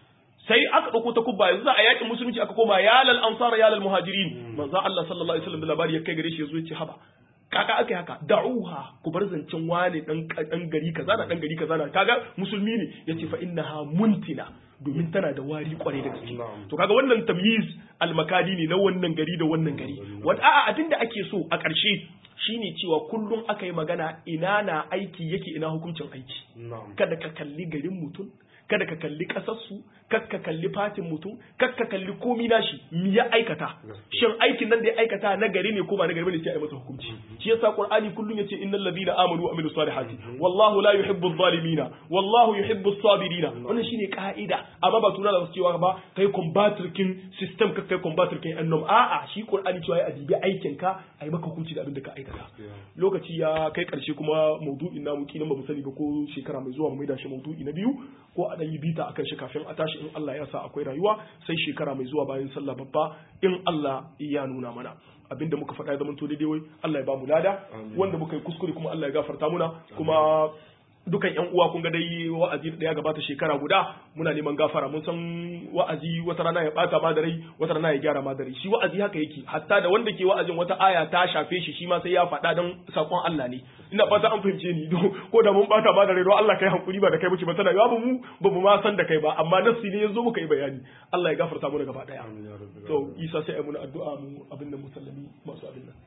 sai aka ɗauko ta kubba yanzu a yakin musulunci aka koma ya lal ansara ya lal muhajirin manzo Allah sallallahu alaihi wasallam da labari ya kai gare shi yazo ya ce haba kaka aka yi haka da'uha ku bar zancen wane dan dan gari kaza na dan gari kaza na kaga musulmi ne yace fa innaha muntina domin tana da wari kwarai da gaske to kaga wannan tamyiz almakadi ne na wannan gari da wannan gari wata a'a abinda ake so a ƙarshe shine cewa kullum aka yi magana ina na aiki yake ina hukuncin aiki kada ka kalli garin mutum kada ka kalli kasarsu kada ka kalli fatin mutum kada ka kalli komi nashi mi ya aikata shin aikin nan da ya aikata na gari ne ko ba na gari bane sai a yi masa hukunci shi yasa qur'ani kullum yace innal ladina amanu wa amilus salihati wallahu la yuhibbu adh-dhalimina wallahu yuhibbu as-sabirina wannan shine ka'ida amma ba tuna da cewa ba kai combator kin system ka kai combator kin annom a'a shi qur'ani cewa ya adibi aikin ka ai maka hukunci da abin da ka aikata lokaci ya kai karshe kuma maudu'in namu kinan ba mu sani ba ko shekara mai zuwa mu maida shi maudu'i na biyu ko a yi bita akan shi kafin a tashi in Allah ya sa akwai rayuwa sai shekara mai zuwa bayan sallah babba in Allah ya nuna mana abinda muka faɗa ya zama to daidai wai Allah ya ba mu lada wanda muka yi kuskure kuma Allah ya gafarta muna kuma dukan yan uwa kun ga dai wa'azi da ya gabata shekara guda muna neman gafara mun san wa'azi wata rana ya bata ma da rai wata rana ya gyara ma da rai shi wa'azi haka yake hatta da wanda ke wa'azin wata aya ta shafe shi shi ma sai ya faɗa dan sakon Allah ne ina fata an fahimce ni ko da mun bata ma da rai don Allah kai hankuri ba da kai muke ba tana ba mu ba mu ma san da kai ba amma nafsi ne yazo muka yi bayani Allah ya gafarta mu gaba daya to Isa sai ai muna addu'a mu abin da musallami masu abin nan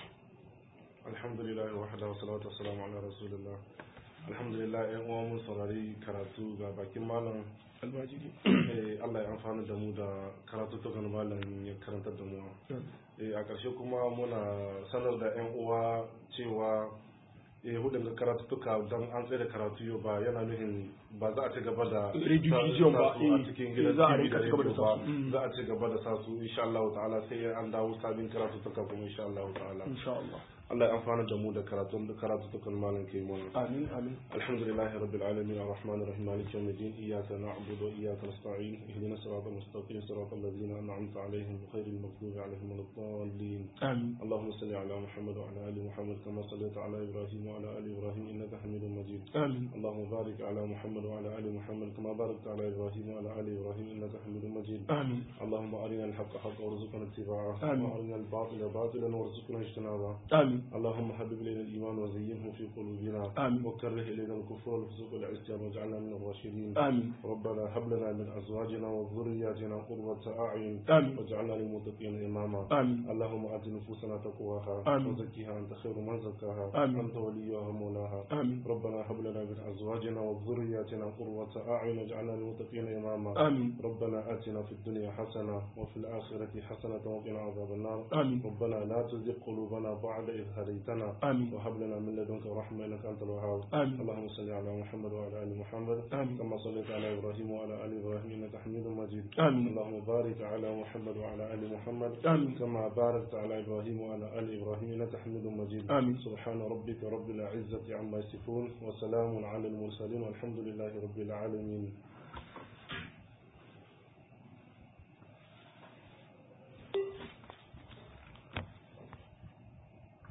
alhamdulillah wahda wa salatu wassalamu ala rasulillah alhamdulillah yan uwa mun saurari karatu ga bakin malam almajiri Allah ya amfana da mu da karatu ta malam ya karantar da mu a ƙarshe kuma muna sanar da yan uwa cewa eh hudun ga karatuttuka don an tsaye da karatu yau ba yana nufin ba za a ci gaba da Redivision ba, sa su a cikin gidan za a TV da rinka ci gaba da radio sa ba su. Mm. za a ci gaba da sa su insha Allah ta'ala sai an dawo sabin karatuttuka kuma insha Allah ta'ala insha Allah Allah ya amfana da mu da karatun da karatuttukan malam ke mana amin amin الحمد لله رب العالمين الرحمن الرحيم مالك يوم الدين إياك نعبد وإياك نستعين اهدنا الصراط المستقيم صراط الذين أنعمت عليهم غير المغضوب عليهم ولا الضالين amin اللهم صل على محمد وعلى آل محمد كما صليت على إبراهيم وعلى آل إبراهيم إنك حميد مجيد amin اللهم بارك على محمد وعلى آل محمد كما باركت على إبراهيم وعلى آل إبراهيم إنك حميد مجيد amin اللهم أرنا الحق حقا وارزقنا اتباعه آمين. وأرنا الباطل باطلا وارزقنا اجتنابه amin اللهم حبب إلينا الإيمان وزينه في قلوبنا آمين. وكره إلينا الكفر والفسوق والعصيان واجعلنا من الراشدين amin ربنا هب لنا من أزواجنا وذرياتنا قرة أعين آمين. واجعلنا للمتقين إماما amin اللهم آت نفوسنا تقواها آمين. وزكها أنت خير من زكاها آمين. أنت وليها مولاها amin ربنا هب لنا من أزواجنا وذرياتنا قرة أعين واجعلنا للمتقين إماما amin ربنا آتنا في الدنيا حسنة وفي الآخرة حسنة وقنا عذاب النار amin ربنا لا تزغ قلوبنا بعد إذ هديتنا amin وهب لنا من لدنك رحمة إنك أنت الوهاب amin اللهم صل على محمد وعلى آل محمد آمين. كما صليت على إبراهيم وعلى آل إبراهيم إنك حميد مجيد آمين. اللهم بارك على محمد وعلى آل محمد آمين. كما باركت على إبراهيم وعلى آل إبراهيم إنك حميد مجيد آمين. سبحان ربك رب العزة عما يصفون وسلام على المرسلين والحمد لله رب العالمين